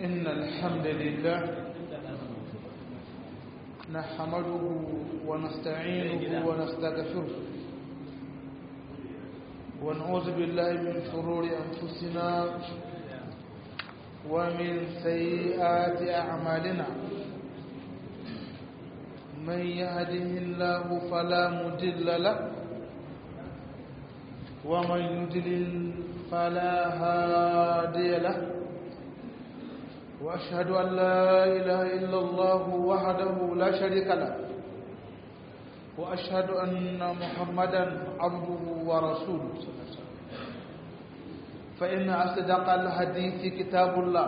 إن الحمد لله نحمده ونستعينه ونستغفره ونعوذ بالله من شرور أنفسنا ومن سيئات أعمالنا من يهده الله فلا مضل له ومن يضلل فلا هادي له وأشهد أن لا إله إلا الله وحده لا شريك له وأشهد أن محمدا عبده ورسوله فإن أصدق الحديث كتاب الله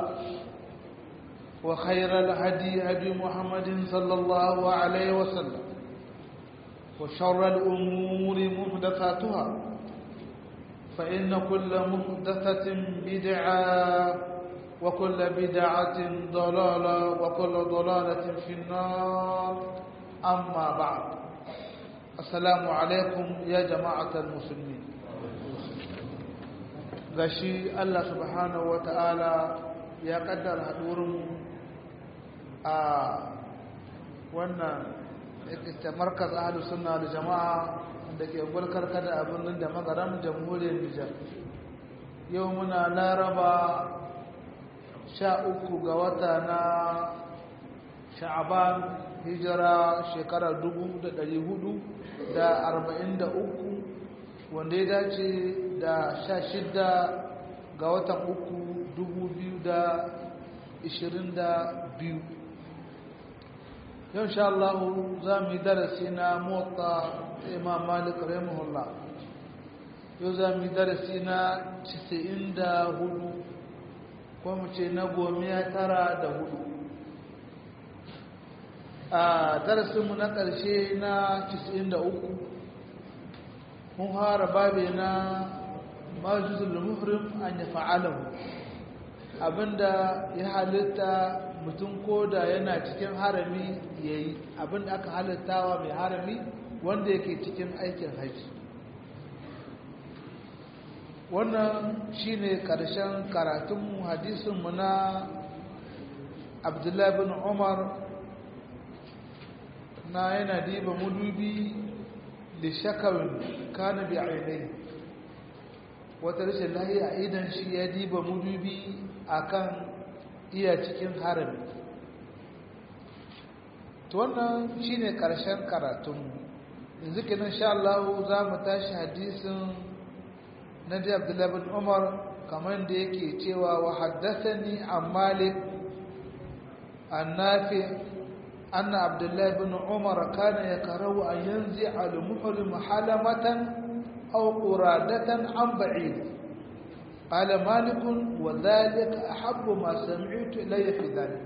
وخير الهدي هدي محمد صلى الله عليه وسلم وشر الأمور محدثاتها فإن كل محدثة بدعة وكل بدعة ضلالة وكل ضلالة في النار أما بعد السلام عليكم يا جماعة المسلمين gashi Allah subhanahu wata'ala ya kaddara hadurin a wannan ita markaz ahlus sunna da jama'a da ke gulkar kada abin da magaram jamhuriyar Nijar yau muna laraba sha uku ga wata na sha'aban hijira shekarar dubu da ɗari hudu da arba'in da uku wanda ya dace da sha shida ga watan uku dubu biyu da ishirin da biyu yau sha Allah za mu yi darasi na motsa imam malik rahimahullah yau za mu yi darasi na 94 ko mu ce na gomiya tara da hudu a darasinmu na ƙarshe na 93 mun fara babe na majizul muhrim an ya fa'alahu abinda ya halitta mutum koda yana cikin harami ya yi abinda aka halittawa mai harami wanda yake cikin aikin haji wannan shine karshen karatunmu hadisinmu na abdullahi bin umar na yana diba mudubi da shakawin kana bi ainihi wata rashin lahiya idan shi ya diba mudubi akan iya cikin harami to wannan shine karshen karatunmu yanzu kenan sha Allah za mu tashi hadisin na da Abdullah bin Umar kamar da yake cewa wa haddathani an Malik an Nafi anna Abdullah bin Umar kana yakrahu an yanzi al-muhrim halamatan aw quradatan an ba'id قال مالك وذلك أحب ما سمعت إلي في ذلك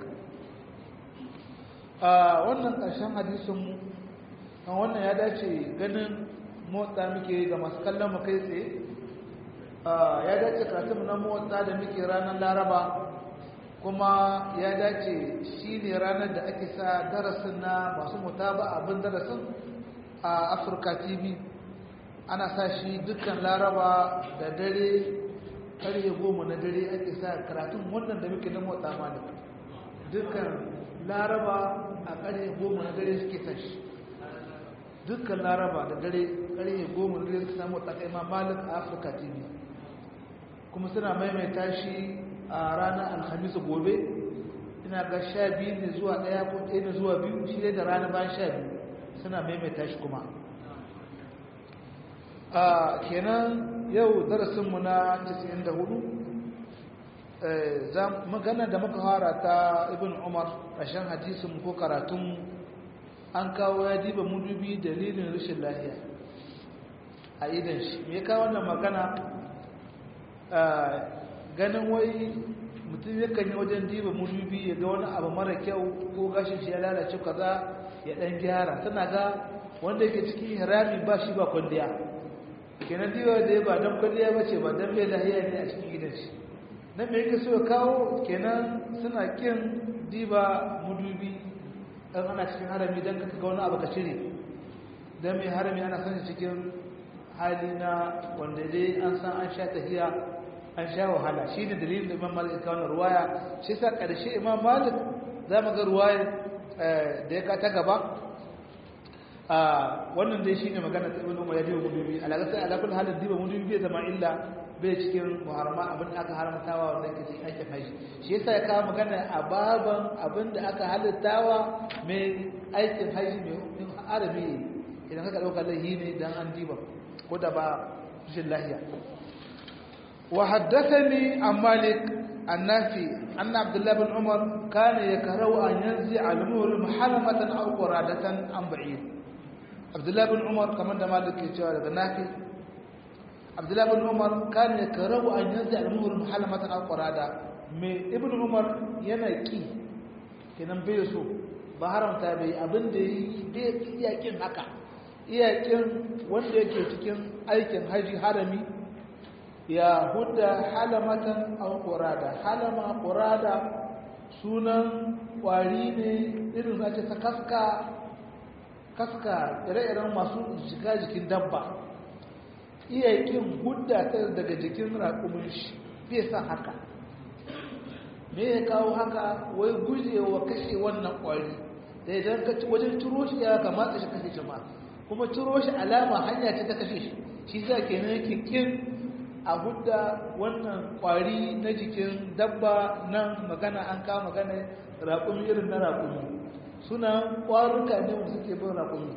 wannan ƙarshen hadisinmu kan wannan ya dace ganin motsa muke ga masu kallon mu kai tsaye ya dace karatunmu na motsa da muke ranar laraba kuma ya dace shi ne ranar da ake sa darasin na masu mutaba abin darasin a afirka tv ana sa shi dukkan laraba da dare karye goma na dare ake sa karatun wannan da muke na motsa malik dukkan laraba a karye goma na dare suke sa shi dukkan laraba da dare karye goma na dare suke samu tsakai ma malik a afirka tv kuma suna maimaita shi a ranar alhamis gobe ina ga sha biyu ne zuwa ɗaya ko ɗaya ne zuwa biyu shi ne da rana bayan sha biyu suna maimaita shi kuma a kenan yau darasinmu na 94 magana da muka fara ta ibn umar ƙashen hadisin ko karatun an kawo ya diba mudubi dalilin rashin lahiya a idan shi me kawo wannan magana ganin wai mutum yakan yi wajen diba mudubi ya ga wani abu mara kyau ko gashin shi ya lalace kaza ya dan gyara tana ga wanda yake cikin harami ba shi ba kwalliya kenan diba da ya ba don kwalliya ba ce ba don bai lahiya ne a cikin gidan shi na me yake so ya kawo kenan suna kin diba mudubi dan ana cikin harami dan ka ga wani abu ka cire dan mai harami ana sanya cikin hali na wanda dai an san an sha tahiya an sha wahala shi ne dalilin da imam malik kawo ruwaya shi sa ƙarshe imam malik za mu ga ruwaya da ya ta gaba wannan dai shi ne magana ta ibn umar ya diba mudubi alaƙa sai alaƙul halin diba mudubi bai zama illa bai cikin muharrama abin da aka haramtawa wanda ke cikin aikin haji shi yasa ya kawo magana a baban abin da aka halittawa mai aikin haji mai arabi idan ka ɗauka laihi ne dan an diba ko da ba rashin lahiya وحدثني عن مالك النافي أن عبد الله بن عمر كان يكره أن ينزع المهر محرمة أو قرادة عن بعيد عبد الله بن عمر كما مالك يتوى النافي عبد الله بن عمر كان يكره أن ينزع المهر محرمة أو قرادة من ابن عمر ينكي kenan bai so ba haramta bai abin da bai iyakin haka iyakin wanda yake cikin aikin haji harami ya hudda halamatan aw qurada halama qurada sunan kwari ne irin zace ta kaska kaska ire-iren masu shiga jikin dabba iya kin hudda ta daga jikin raƙumin shi bai san haka me ya kawo haka wai gujewa kashe wannan kwari da idan ka wajen turo shi ya kamata shi kashe shi ma kuma turo shi alama hanya ce ta kashe shi shi sa kenan yake kin a hudda wannan kwari na jikin dabba nan magana an kawo magana raƙumi irin na raƙumi suna ƙwaruka ne wanda suke bin raƙumi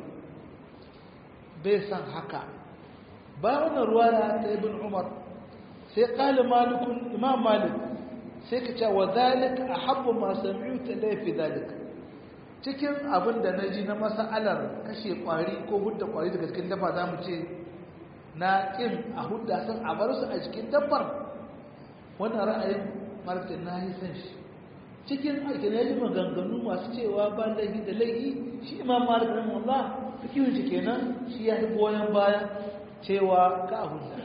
bai san haka ba wannan ruwa ta ibn umar sai ƙali malikun imam malik sai ka ce wa zalik a habbu masu ta laifi zalik cikin abin da na ji na masa'alar kashe ƙwari ko hudda ƙwari daga cikin dabba za mu ce na ƙin a hudda sun a bar su a cikin dabbar wannan ra'ayin martin na yi san shi cikin aikin ya ji maganganu masu cewa ba laifi da laifi shi imam malik rahimahullah fikihun shi kenan shi ya yi goyon baya cewa ka a hudda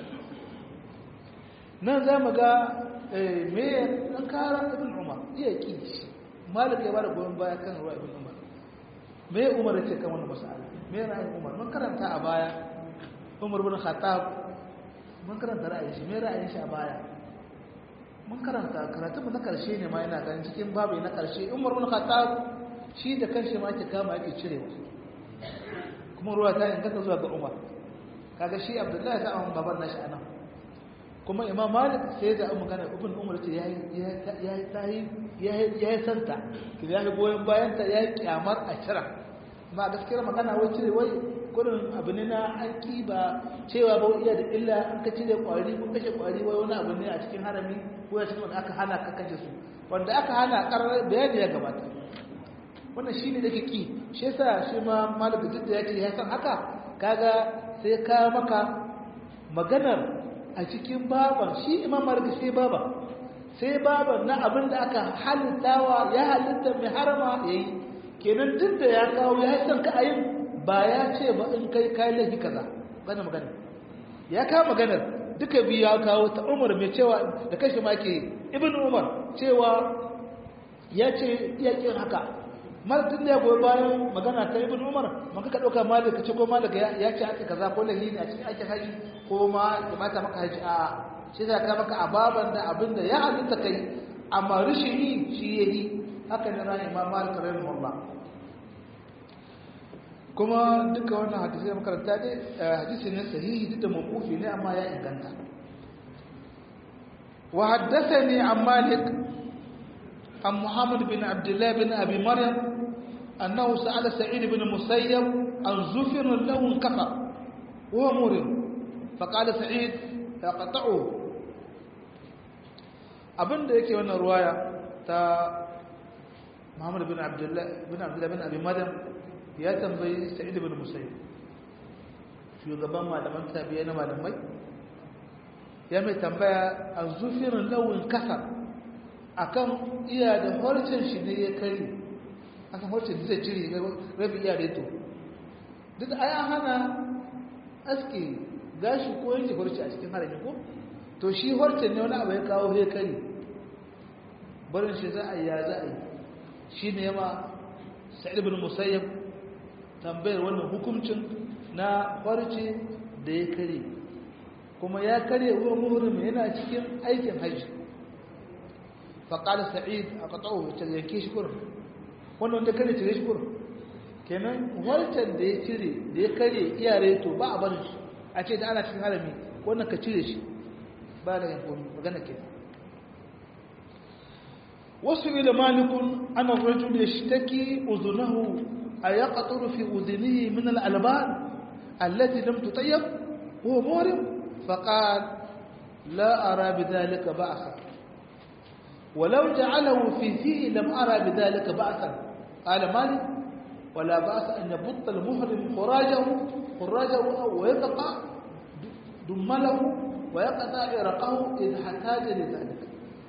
nan za mu ga me ɗan kara ibn umar iya ƙi shi malik ya ba da goyon baya kan ruwa ibn umar me umar ya ce kan wani masala me ra'ayin umar mun karanta a baya umar bin khattab mun karanta ra'ayin shi me ra'ayin shi a baya mun karanta karatu na karshe ne ma yana ganin cikin babu na karshe umar bin khattab shi da kanshi ma yake kama yake cirewa kuma ruwa ta inganta zuwa ga umar kaga shi abdullahi ta amma baban nashi anan kuma imam malik sai da magana ibn umar ce yayi yayi tayi yayi yayi santa yayi goyen bayan ta yayi kyamar a cira ma gaskiyar magana wai cire wai gudun abu ne na aiki ba cewa ba iya da illa an ka cire kwari ko kashe kwari wai wani abu ne a cikin harami ko a cikin wanda aka hana ka kashe su wanda aka hana karar bayani ya gabata wannan shi ne da ke ki shi yasa shi ma malaka duk da ya ce ya san haka kaga sai ka maka maganar a cikin baban shi imam malaka sai baba sai baban na abin da aka halittawa ya halitta mai harama yayi kenan duk da ya kawo ya san ka ayin ba ya ce ba in kai kai laifi kaza gane magana ya kawo maganar duka biyu ya kawo ta umar mai cewa da kashi ma ke ibn umar cewa ya ce iya kin haka malatin da ya goyi bayan magana ta ibn umar maka ka ɗauka malik ka ce ko malik ya ce aka kaza ko laifi ne a cikin aikin haji ko ma ya mata maka haji a shi za ka maka ababan da abin da ya halitta kai amma rishin yi shi ya yi haka ne ran imam malik rahimahullah kuma duka wannan hadisi da makaranta dai hadisi ne sahihi duk da mawqufi ne amma ya inganta wa haddathani an malik an muhammad bin abdullah bin abi maryam annahu sa'ala sa'id bin musayyab an zufir lahu kafa wa murid faqala sa'id yaqta'u abinda yake wannan ruwaya ta muhammad bin abdullah bin abdullah bin abi maryam ya tambayi sa'id ibn musayyib shugaban malaman tabi'a na malamai ya mai tambaya a zufirin lawin kasa akan iya da harcin shi ne ya kari akan harcin da zai cire rabi iya reto duk ai an hana aski gashi ko yanke harci a cikin harami ko to shi harcin ne wani abu ya kawo ya kari barin shi za a yi ya za a yi shi ne yama sa'id ibn musayyib tambayar wannan hukuncin na farce da ya kare kuma ya kare wa muhrim yana cikin aikin hajji faƙalar sa'id a ƙaƙa'u ta yanke shi kurin wannan wanda kare cire shi kurin kenan wancan da ya cire da ya kare iyare to ba a barin shi a ce da ana cikin harami wannan ka cire shi ba da yin komi magana ke wasu ila malikun ana rajul ya shtaki uzunahu a ya ƙaturu fi uzunihi min al'alban allati lam tutayyab huwa murim faqal la ara bidhalika ba'sa ولو جعله في فيه لم أرى بذلك بأسا قال مالك ولا بأس أن يبط المحرم خراجه خراجه ويقطع دمله ويقطع عرقه إذا احتاج لذلك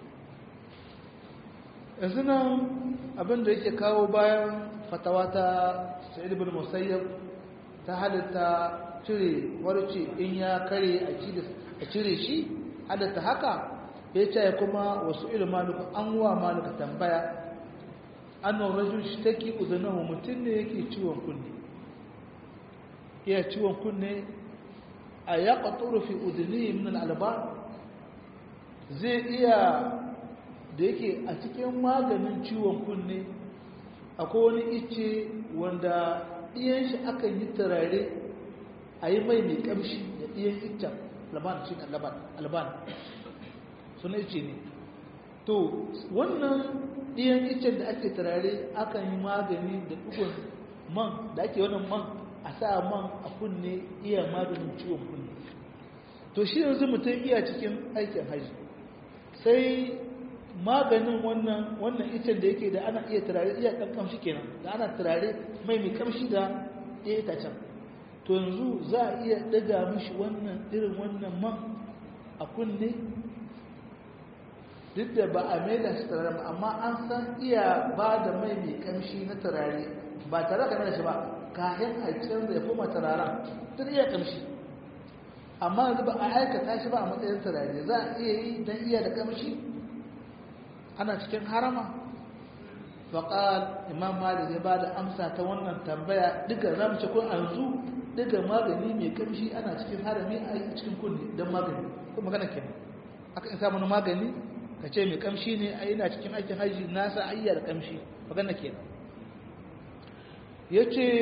إذن abin da yake kawo bayan fatawa ta sa'id ibn musayyab ta halitta cire warce in ya kare a cire shi halitta haka ya ce kuma wasu ilmanuka an wa maluka tambaya annan rajul shi take uzunahu mutum ne yake ciwon kunne iya ciwon kunne a ya ƙaturu fi uzuni min al'alba zai iya da yake a cikin maganin ciwon kunne akwai wani ice wanda ɗiyan shi akan yi turare a yi mai mai ƙamshi da ɗiyan iccen alban shi alban suna ice ne to wannan ɗiyan icen da ake turare akan yi magani da ɗugun man da ake wannan man a sa man a kunne iya maganin ciwon kunne to shi yanzu mutum iya cikin aikin haji sai maganin wannan wannan icen da yake da ana iya turare iya ɗan kamshi kenan da ana turare mai mai kamshi da ɗaya itacen to yanzu za a iya ɗaga mishi wannan irin wannan man a kunne duk da ba a mai da shi turare ba amma an san iya ba da mai mai kamshi na turare ba tare ka da shi ba kayan a canza ya koma turaren tun iya kamshi amma yanzu ba a aikata shi ba a matsayin turare za a iya yi don iya da kamshi ana cikin harama faƙal imam malik ya ba da amsa ta wannan tambaya duka za mu ce kun yanzu duka magani mai kamshi ana cikin harami a cikin kunne don magani kuma magana kenan aka in samu magani ka ce mai kamshi ne a yana cikin aikin haji nasa ayyar kamshi magana kenan ya ce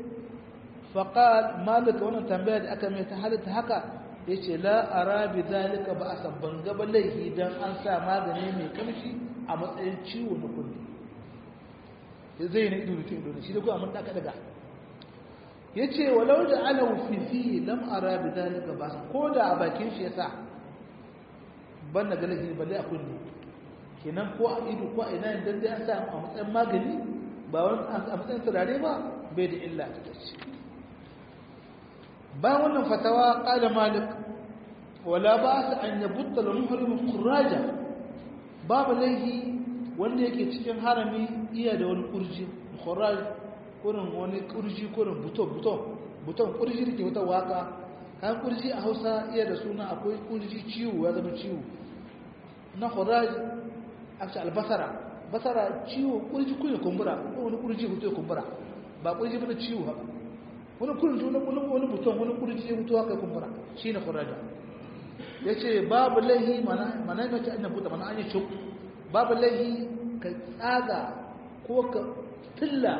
faƙal malika wannan tambaya da aka mai ta halitta haka ya ce la'ara bi zalika ba a sabban gaba laihi don an sa magani mai kamshi a matsayin ciwo na kulle zai na ido mutum ido shi da kuma mun daka daga ya ce walau da ala fifi lam ara bi zalika ba ko da a bakin shi ya sa ban na galahi balle a kunne kenan ko a ido ko a ina dan dai an sa a matsayin magani ba wani a matsayin turare ba bai da illa ta tace bayan wannan fatawa qala malik wala ba sa an yabutta al muhrim khuraja babu laihi wanda yake cikin harami iya da wani kurji khuraj kurin wani kurji kurin buto buto buton kurji da ke wata waka kan kurji a hausa iya da suna akwai kurji ciwo ya zama ciwo na khuraj aka albasara basara ciwo kurji kunya kumbura ko wani kurji hutu ya kumbura ba kurji bane ciwo haka wani kurji wani wani wani buton wani kurji ya hutu haka kumbura shine khuraja yace babu lahi mana mana mace an buta mana an yi cuk babu lahi ka tsaga ko ka tilla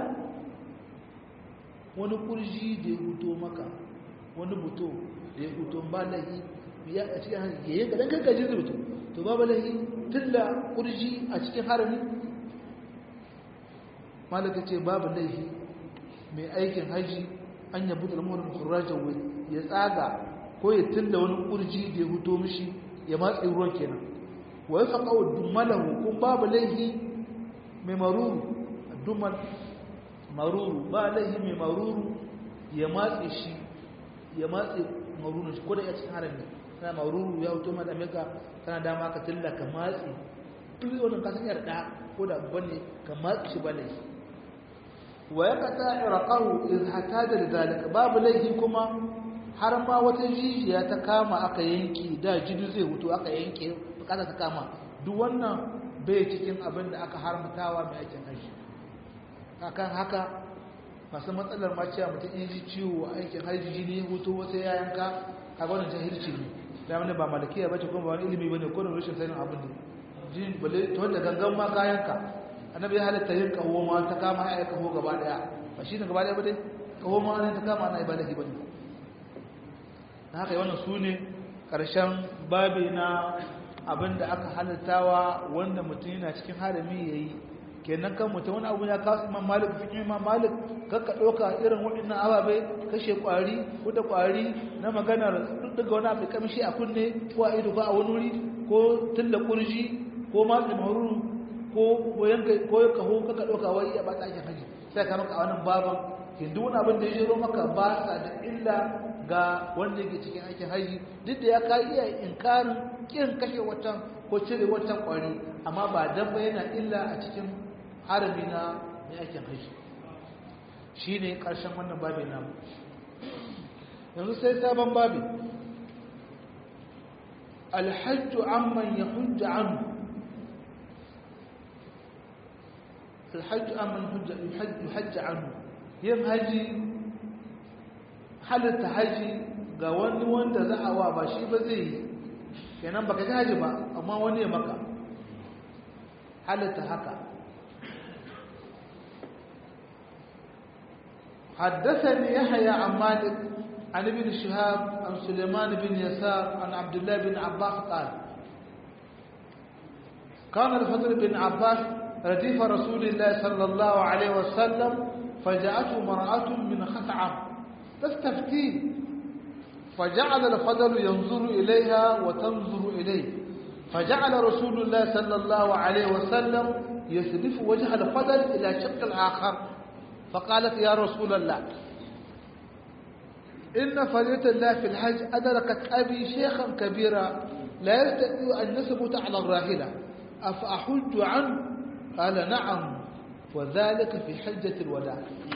wani kurji da ya huto maka wani buto da ya huto ba lahi ya a cikin harami yayin ga dan kankaji rubutu to babu lahi tilla kurji a cikin harami malaka ce babu laihi mai aikin haji an yabu da lamurin kurrajan ya tsaga ko ya tilla wani kurji da ya huto mishi ya matsi ruwan kenan wa ya faƙa wa dummalahu kun babu laihi mai maruru dummal maruru ba laihi mai maruru ya matsi shi ya matsi maruru shi ko da ya cikin harami kana maruru ya huto ma da meka kana dama ka tilla ka matsi duk wannan kasan yar da ko da bane ka matsi shi ba laihi wa ya kata iraqahu iz hataja lidalika babu laifi kuma har ma wata jijiya ta kama aka yanki da jidu zai hutu aka yanke bukata ta kama duk wannan bai cikin abin da aka haramtawa mai aikin haji akan haka masu matsalar ma cewa mutum in ji ciwo a aikin hajji jini hutu wasu ya yanka a wannan jahilci ne da wani ba malakiya bace kuma ba wani ilimi bane ko da rashin sanin abin ne jin bale to wanda gangan ma kayanka annabi ya halatta yin kaho ma ta kama ya kaho gaba daya ba shi ne gaba daya ba dai kaho ma ne ta kama ana ibadahi bane na haka wannan su ne ƙarshen babi na abin da aka halittawa wanda mutum yana cikin harami ya yi kenan kan mutum wani abu ya kawo imam malik fi imam malik kakka ɗauka irin waɗannan ababe kashe ƙwari ko da ƙwari na maganar daga wani abu kamshi a kunne ko a ido ko a wani wuri ko tilla kurji ko matsa maruru ko yanka ko kaho kakka ɗauka wai ya bata ake haji sai ka maka a wannan baban hindu wani abin da ya jiro maka ba sa da illa ga wanda yake cikin aikin haji duk da ya ka iya inkarin kin kashe watan ko cire watan kwari amma ba dan ba yana illa a cikin harami na mai aikin haji shine karshen wannan babin namu yanzu sai sabon babi الحج عمن يحج عنه الحج عمن يحج, يحج عنه yin haji halitta haji ga wani wanda za a wa ba shi ba zai yi kenan baka ji haji ba amma wani ya maka halitta haka حدثني يحيى عن مالك عن ابن شهاب عن سليمان بن يسار عن عبد الله بن عباس قال كان الفضل بن عباس رديف رسول الله صلى الله عليه وسلم فجاءته مرأة من خثعم تستفتيه فجعل الفضل ينظر إليها وتنظر إليه فجعل رسول الله صلى الله عليه وسلم يسلف وجه الفضل إلى شق الآخر فقالت يا رسول الله إن فرية الله في الحج أدركت أبي شيخا كبيرا لا يستطيع أن يثبت على الراحلة أفأحج عنه قال نعم وذلك في حجة الوداع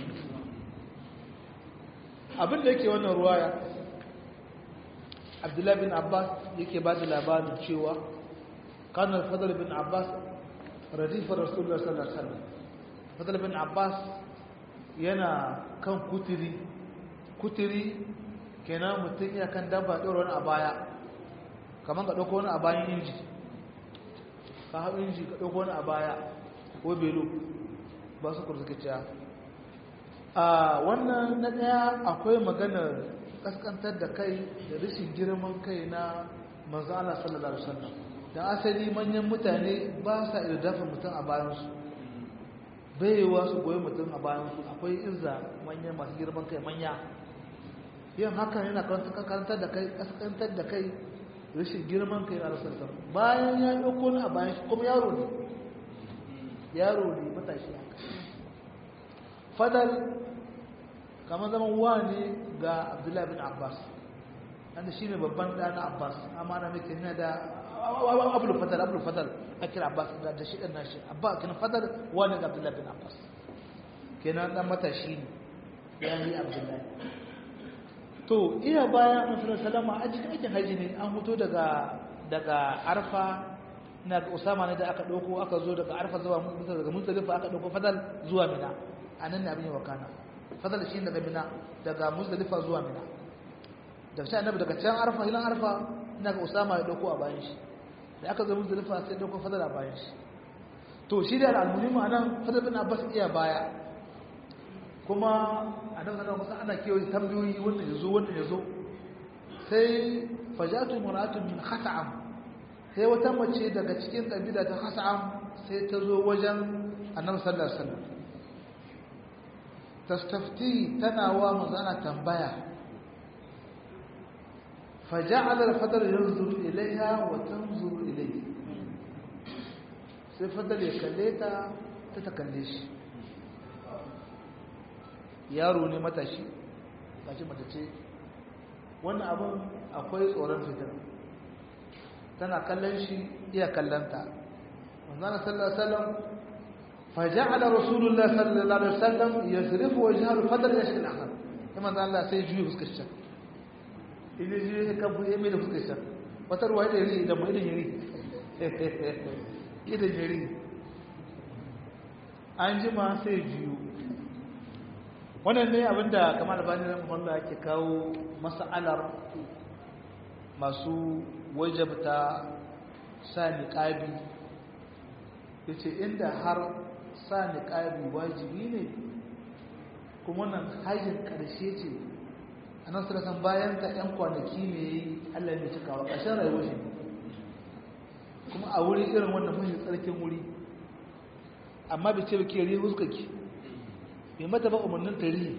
abin da yake wannan ruwaya abdullahi bin abbas yake ba da labarin cewa kanar fadar bin abbas radifar rasulullah sallallahu alaihi wasallam fadar bin abbas yana kan kuturi kuturi kenan mutum ya kan dabba ɗora wani a baya kamar ka ɗauko wani a bayan inji ka hau inji ka ɗauko wani a baya ko belo ba su kurzuka a wannan na ɗaya akwai maganar ƙasƙantar da kai da rashin girman kai na manzana sallallahu alaihi wasallam da asali manyan mutane ba sa iya dafa mutum a bayansu baiwa su goyi mutum a bayansu akwai izza manyan masu girman kai manya yin haka yana karantar da kai ƙasƙantar da kai rashin girman kai na rasulullah bayan ya ɗauko ni a bayan shi kuma yaro ne yaro ne matashi haka fadal kamar zaman wa ne ga abdullahi bin abbas wanda shi ne babban ɗana abbas amma na mai kina da abul fadal abul fadal a kira abbas da shi ɗan nashi abba kina fadal wa ne ga abdullahi bin abbas kenan ɗan matashi ne ya yi abdullahi to iya bayan annabi salama a cikin aikin haji ne an fito daga daga arfa na usama ne da aka dauko aka zo daga arfa zuwa daga muzdalifa aka dauko fadal zuwa mina anan ne abin ya wakana fadal shi daga mina daga muzdalifa zuwa mina daga sai annabi daga can arfa hilan arfa ina ga usama ya dauko a bayan shi da aka zo muzdalifa sai dauko fadal a bayan shi to shi da al-muhimu anan fadal bin abbas iya baya kuma a nan sanar kusa ana kewaye tambayoyi wannan ya zo wannan ya zo sai fajatu muratun min khasa'am sai wata mace daga cikin kabila ta khasa'am sai ta zo wajen annabi sallallahu alaihi wasallam tastafti tana wa manzana tambaya فجعل الفضل ينظر إليها وتنظر إليه sai fadal ya kalle ta ta ta kalle shi yaro ne matashi gashi matace wannan abin akwai tsoron fitar tana kallon shi iya kallanta manzana sallallahu alaihi wasallam faja'ala rasulullah sallallahu alaihi wasallam yasrifu wajhahu fadl yashki al-akhar kuma manzo Allah sai juyi fuskar shi idan juyi ka bu yeme da fuskar shi wata ruwa da yari da mu idan yari idan yari an jima sai juyu wannan ne abinda kamar albani na muhammadu ake kawo mas'alar masu wajabta sa niƙabi ya ce inda har sa niƙabi wajibi ne kuma wannan hajjin ƙarshe ce a nan sarasan bayan ta 'yan kwanaki ne ya yi allah mai cikawa ƙarshen rayuwar shi kuma a wuri irin wannan mashi tsarkin wuri amma bai ce ba ke ri huskaki bai mata ba umarnin tarihi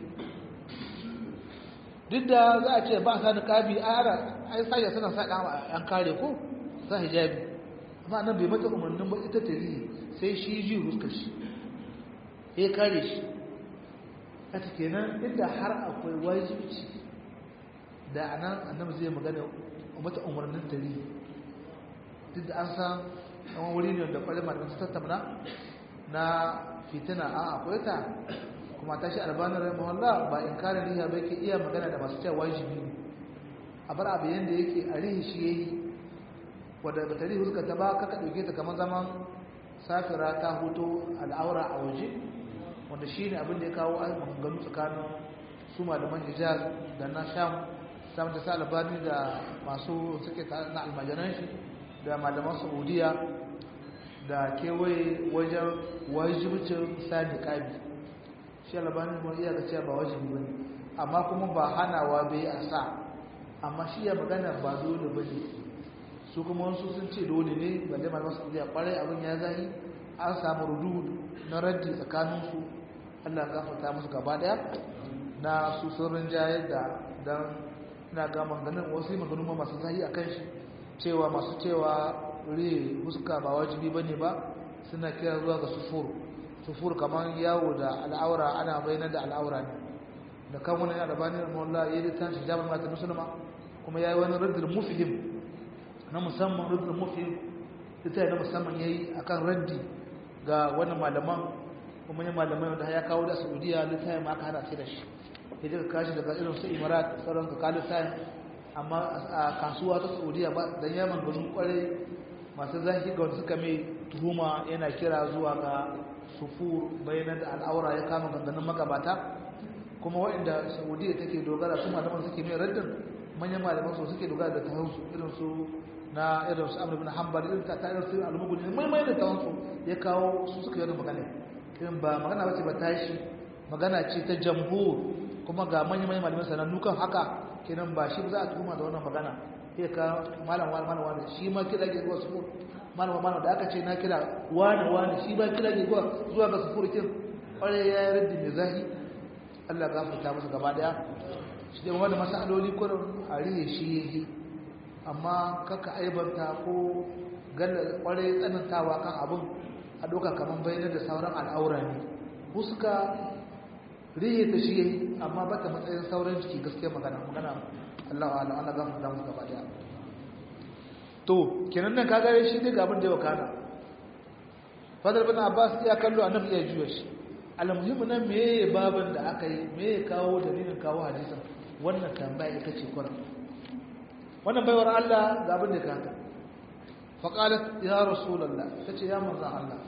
duk da za a ce ba sa niƙabi a yara ai sashe suna sa ɗan an kare ko sa hijabi amma nan bai mata umarnin ba ita tarihi sai shi ji huskar shi ya kare shi a kenan inda har akwai wajibci da a nan annabi zai magana mata umarnin tarihi duk da an san yawan wuri ne da kwalimar da su tattauna na fitina a akwai ta kuma ta shi albanin rai mawalla ba in kare riha ba yake iya magana da masu cewa wajibi ne a bar abu yadda yake a rihi shi ya yi wadda ba ta rihi suka ta ba kaka ɗauke ta kamar zaman safira ta hoto al'aura a waje wanda shi ne abin da ya kawo maganganu tsakanin su malaman hijaz da na sham samun da sa albani da masu suke na almajiran shi da malaman saudiya da kewaye wajen wajibcin sa niƙabi shi albanin kuma iya ga cewa ba wajibi bane amma kuma ba hanawa bai a sa amma shi ya magana ba dole bane su kuma wasu sun ce dole ne balle malaman saudiya kwarai abin ya zai an samu rudu na raddi tsakanin su Allah ya gafarta musu gaba daya na su sun rinjayar da dan ina ga maganin wasu maganu masu zahi akan shi cewa masu cewa ri huska ba wajibi bane ba suna kira zuwa ga sufur sufur kamar yawo da al'aura ana bayyana da al'aura ne da kan wani albani da mawalla ya yi tan shijabin mata musulma kuma ya yi wani raddin mufihim na musamman raddin mufihim ita na musamman ya yi a kan raddi ga wani malaman kuma yin malamai wanda ya kawo da saudiya littayin ma aka hana sai da shi ya ji ka kashi daga irin su imarat sauran ka kalu tayin amma a kasuwa ta saudiya ba don yaman gudun kwarai masu zafi ga wanda suka mai tuhuma yana kira zuwa ga sufur bayanan da al'aura ya kama ganganin magabata kuma waɗanda saudiya take dogara su malaman suke mai raddin manyan malaman su suke dogara da tahonsu irin su na irin su amur bin hanbal irin ta ta irin su almuguni mai mai da tahonsu ya kawo su suka yi magana irin ba magana bace ba tashi magana ce ta jamhur kuma ga manyan manyan malaman sanannu kan haka kenan ba shi za a tuhuma da wannan magana sai ka malam wani malam wani shi ma kira ke zuwa sufur malam malam da aka ce na kira wani wani shi ba kira ke zuwa zuwa ga sufur kin kware ya yi raddi mai zahi Allah gafarta musu gaba daya shi dai wanda masaloli kurin a riye shi yayi amma kaka aibanta ko galla kware tsanantawa kan abun a doka kaman bayyana da sauran al'aura ne huska riye ta shi yayi amma ba ta matsayin sauran jiki gaskiya magana magana Allah wa Allah gafarta musu gaba daya to kenan nan kaga shi dai ga abin da ya wakana fadar bin abbas ya kallo annabi ya juya shi almuhimmi nan meye babin da aka yi meye kawo dalilin kawo hadisin wannan tambaya ita ce kuran wannan baiwar Allah ga abin da kanta faqalat ya rasulullah tace ya manzon Allah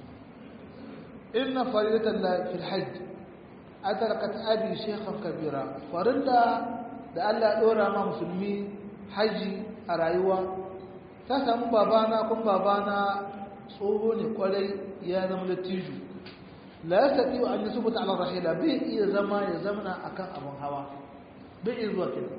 inna faridatan la fil hajj adrakat abi shaykhan kabira farilla da Allah ya dora ma musulmi haji a rayuwa ta samu babana kun babana tsoho ne kwarai ya zama latiju la ya tafi wa an yi subuta ala rahila bai iya zama ya zamana akan abin hawa bai iya zuwa kenan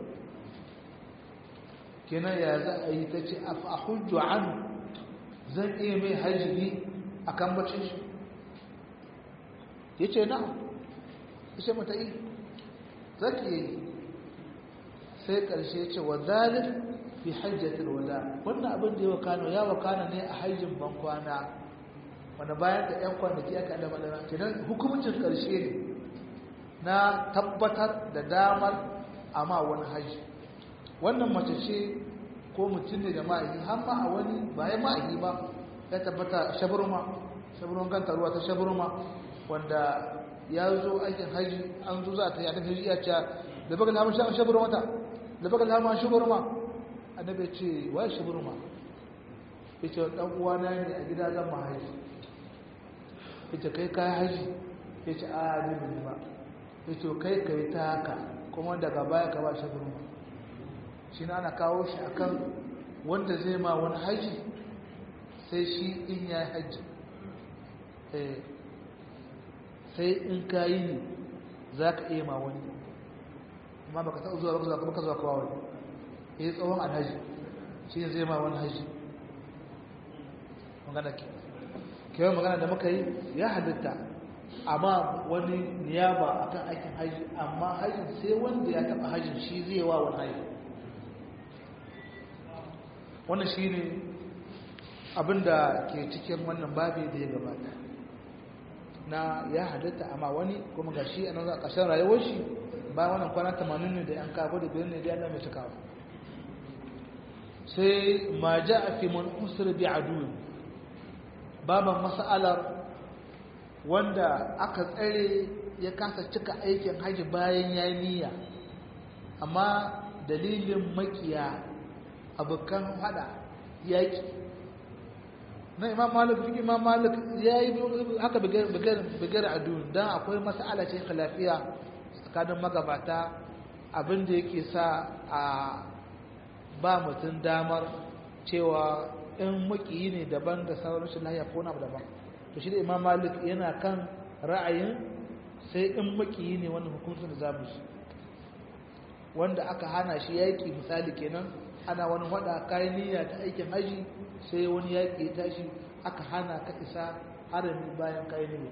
kenan ya za a yi ta ce a hujju an zan iya mai hajji a kan bacin shi ya ce na ya ce mata yi zaki yi sai ƙarshe ce wa zalin fi hajjatul wada wannan abin da ya wakana ya wakana ne a hajjin bankwana wanda bayan da ƴan kwanaki aka da madana kenan hukumcin ƙarshe ne na tabbatar da damar amma wani hajji wannan mace ce ko mutum ne da ma'aiki har ma a wani bayan ma'aiki ba ya tabbata shaburma shaburman kanta ruwa ta shaburma wanda ya zo aikin hajji an zo za ta yi a hajji ya ce da baka lamun shaburma ta da baka lamun shaburma annabi ya ce wa shaburma ya ce dan uwana ne a gida zan ma haji ya ce kai kayan haji ya ce a ne bin ba ya to kai kai ta haka kuma daga baya ka ba shi gurma shi na ana kawo shi akan wanda zai ma wani haji sai shi in ya yi haji sai in ka yi ne za ka iya ma wani amma baka taɓa zuwa baka zuwa baka zuwa kawo wani ya yi tsawon alhaji shi ne zai ma wani haji magana ke kewa magana da muka yi ya halitta amma wani niyaba akan aikin haji amma hajin sai wanda ya taɓa hajin shi zai wa wani haji wannan shi ne abinda ke cikin wannan babi da ya gabata na ya halitta amma wani kuma ga shi a nan a ƙarshen rayuwar shi bayan wannan kwana 80 ne da yan kafa da biyar ne da yana mai cikawa sai ma ja a fi mun usur bi aduwin baban mas'alar wanda aka tsare ya kasa cika aikin haji bayan ya niyya amma dalilin makiya abokan hada yaki na imam malik fi imam malik ya yi haka bigar adu don akwai mas'ala ce khilafiya tsakanin magabata abinda yake sa a ba mutum damar cewa in makiyi ne daban da sauran rashin lahiya ko na daban to shi da imam malik yana kan ra'ayin sai in makiyi ne wannan hukuncin da zamu shi wanda aka hana shi yaki misali kenan ana wani wada kayan niyya ta aikin haji sai wani yaki ya tashi aka hana ka isa harami bayan kayan niyya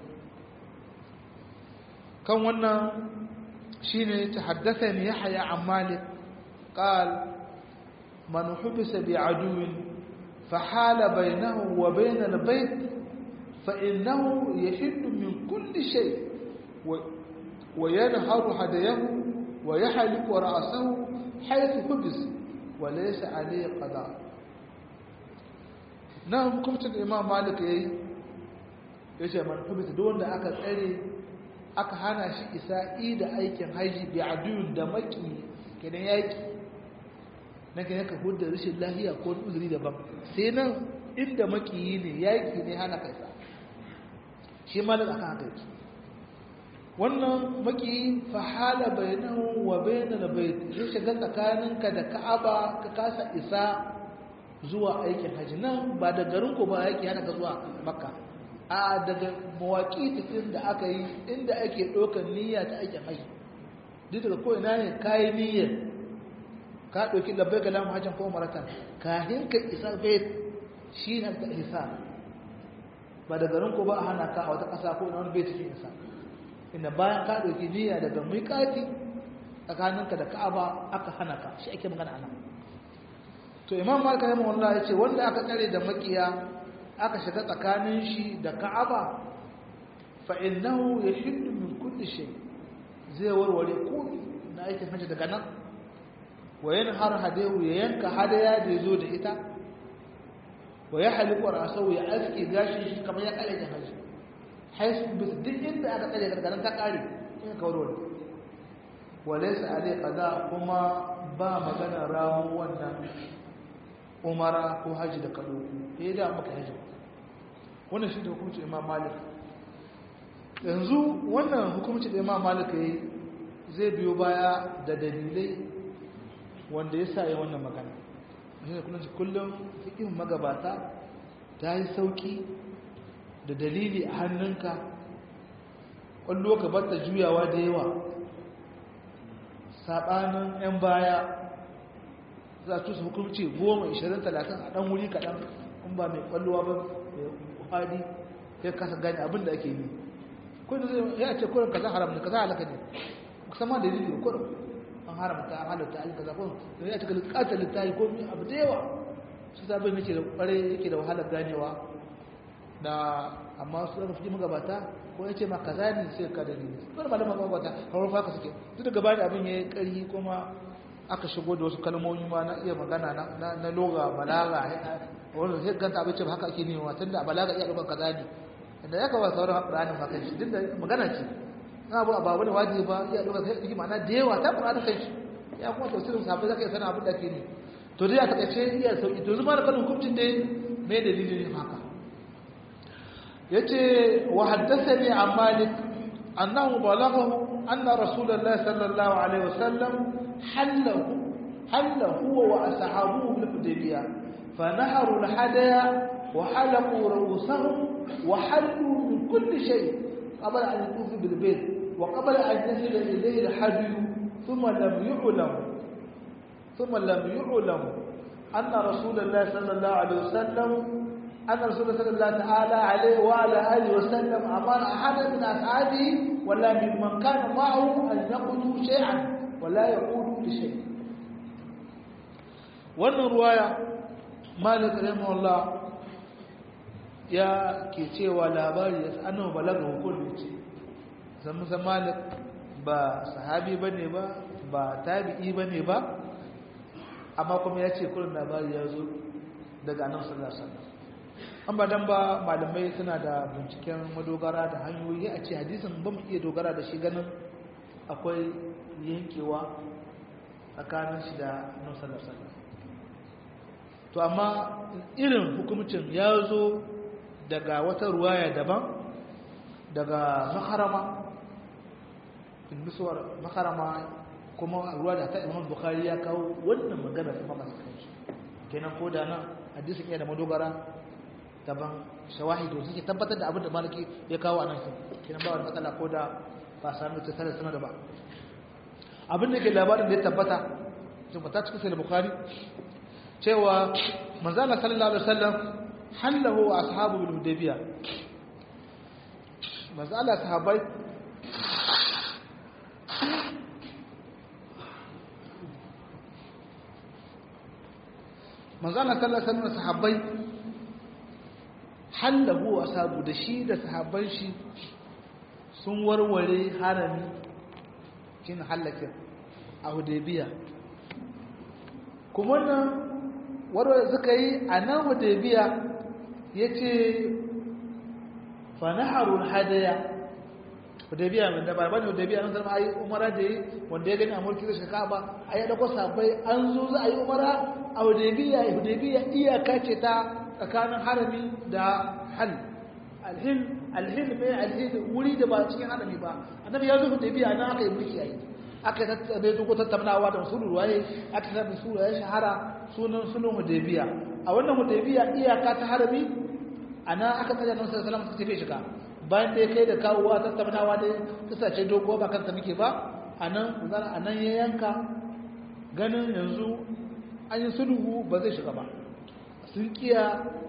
kan wannan shine ta haddasa ne yahya an malik qal man hubisa bi aduwin فحال بينه وبين البيت فإنه يحل من كل شيء وينهر هديه ويحلق رأسه حيث حبس وليس عليه قضاء نعم كنت الإمام مالك يي yace man hubita duk wanda aka tsare aka hana shi isa'i da aikin haji bi adun da maki kenan yaki na kan yaka hudda rashin lahiya ko uzuri daban sai nan inda makiyi ne yaki ne hana kai sa shi malik akan haka yake wannan makiyi fa hala bainahu wa bainal bait ya shiga tsakaninka da ka'aba ka kasa isa zuwa aikin haji nan ba da garin ku ba yake hana ka zuwa makka a daga mawaki tafin da aka yi inda ake ɗaukar niyya ta aikin haji duk daga ko ina ne kayi niyyar ka ɗauki labbai ga lamun hajjan ko maratan kahin ka isa bai shi ne ta isa ba da garin ko ba a hana ka a wata ƙasa ko na wani bai cikin isa inda bayan ka ɗauki niyya daga miƙati tsakaninka da ka'aba aka hana ka shi ake magana ana to imam malik rahimahullah ya ce wanda aka tsare da makiya aka shiga tsakanin shi da ka'aba fa innahu yashiddu min kulli shay zai warware komai na aikin hajji daga nan wayan har hadewu ya yanka hadaya da ya zo da ita wa ya haliku rasau ya aske gashi shi kamar ya kare da haji haisu bis duk inda aka tsare gargaran ta kare in ka warware walaysa alai qada kuma ba magana ramu wannan umara ko haji da kado eh da maka haji wannan shi da hukunci imam malik yanzu wannan hukunci da imam malik yayi zai biyo baya da dalilai wanda ya sa yi wannan magana shi kullum kullum fikin magabata ta yi sauki da dalili a hannunka ƙwallo ka bata juyawa da yawa saɓanin 'yan baya za su hukumci goma ishirin talatin a ɗan wuri kaɗan in ba mai ƙwallowa ba mai kwadi ya kasa gani abin da ake yi kudin zai ya ce kurin kaza haram ne kaza halaka ne kusan dalili da kurin an haramta an halatta ayyuka zafin da ya cika bukatar littafi ko abu da yawa su sabon yake da kware yake da wahalar ganewa na amma su zama fi magabata ko ya ce ma kaza ne sai ka dalili wani malama magabata hauwar faka suke duk da gaba da abin ya yi ƙarfi kuma aka shigo da wasu kalmomi ma na iya magana na loga balaga wanda sai ganta abin ce ba haka ake nema tun da balaga iya ɗaukar kaza ne inda ya kawo sauran ranar makan shi duk da magana ce na abu abu ne wajibi ba iya ɗaukar sai ɗauki ma'ana da yawa ta ƙura da kai shi ya kuma tafsirin sahabbai zaka iya sanin abin da ke ne to dai a takaice iya sauki to zuma da kanin hukuncin dai mai dalilin ne haka yace wa haddathani an malik annahu balaghahu أن رسول الله صلى الله عليه وسلم حله حل هو وأصحابه بالحديبية فنهروا الحديا وحلقوا رؤوسهم وحلوا من كل شيء قبل أن يطوفوا بالبيت وقبل أن يصل إليه الحدي ثم لم يعلم ثم لم يعلم أن رسول الله صلى الله عليه وسلم أن رسول الله صلى الله تعالى عليه وعلى آله وسلم أمر أحدا من أصحابه ولا ممن كان معه أن يقضوا شيئا ولا يقولوا لشيء wannan ruwaya malik rahimahullah ya ke cewa labari ya annabi balaga hukunci ce san musa malik ba sahabi bane ba ba tabi'i bane ba amma kuma ya ce kullun labari ya zo daga annabi sallallahu alaihi wasallam an ba dan ba malamai suna da binciken madogara da hanyoyi a ce hadisin ba mu iya dogara da shi ganin akwai yankewa tsakanin shi da annabi sallallahu alaihi wasallam to amma irin hukumcin ya zo daga wata ruwaya daban daga makarama misuwar makarama kuma ruwa da ta imam bukari ya kawo wannan magana ta mamasa kanshi kenan ko da nan hadisin iya da madogara daban shawahi to suke tabbatar da abin da maliki ya kawo a nan kenan ba wani matsala ko da ba sami ta tare suna da ba abin da ke labarin da ya tabbata tabbata cikin sai bukari cewa manzala sallallahu alaihi wasallam hallahu wa ashabu bil hudaybiya manzala sahabbai manzala sallallahu alaihi wasallam sahabbai hallahu wa ashabu da shi da sahabban shi sun warware harami kin halakin a hudaybiya kuma nan warware suka yi a nan hudaybiya ya ce fanaharul hadaya hudaybiya mai da ba ne hudaybiya an zama ayi umara da yi wanda ya gani a mulki zai shaka ba a yi ɗauko sabai an zo za a yi umara a hudaybiya hudaybiya iyaka ce ta tsakanin harami da hal alhil alhil mai alhil wuri da ba cikin harami ba annabi ya zo hudaybiya nan aka yi mulki ayi aka tattabe duk tattaunawa da usulul waye aka tattabe sura ya shahara sunan sunan hudaybiya a wannan hudaybiya iyaka ta harami ana aka tsaya nan sallallahu alaihi wasallam suka tafi shiga bayan da ya kai da kawowa tattaunawa da kasace dogo ba kanta muke ba anan zan anan ya yanka ganin yanzu an yi sulhu ba zai shiga ba sun kiya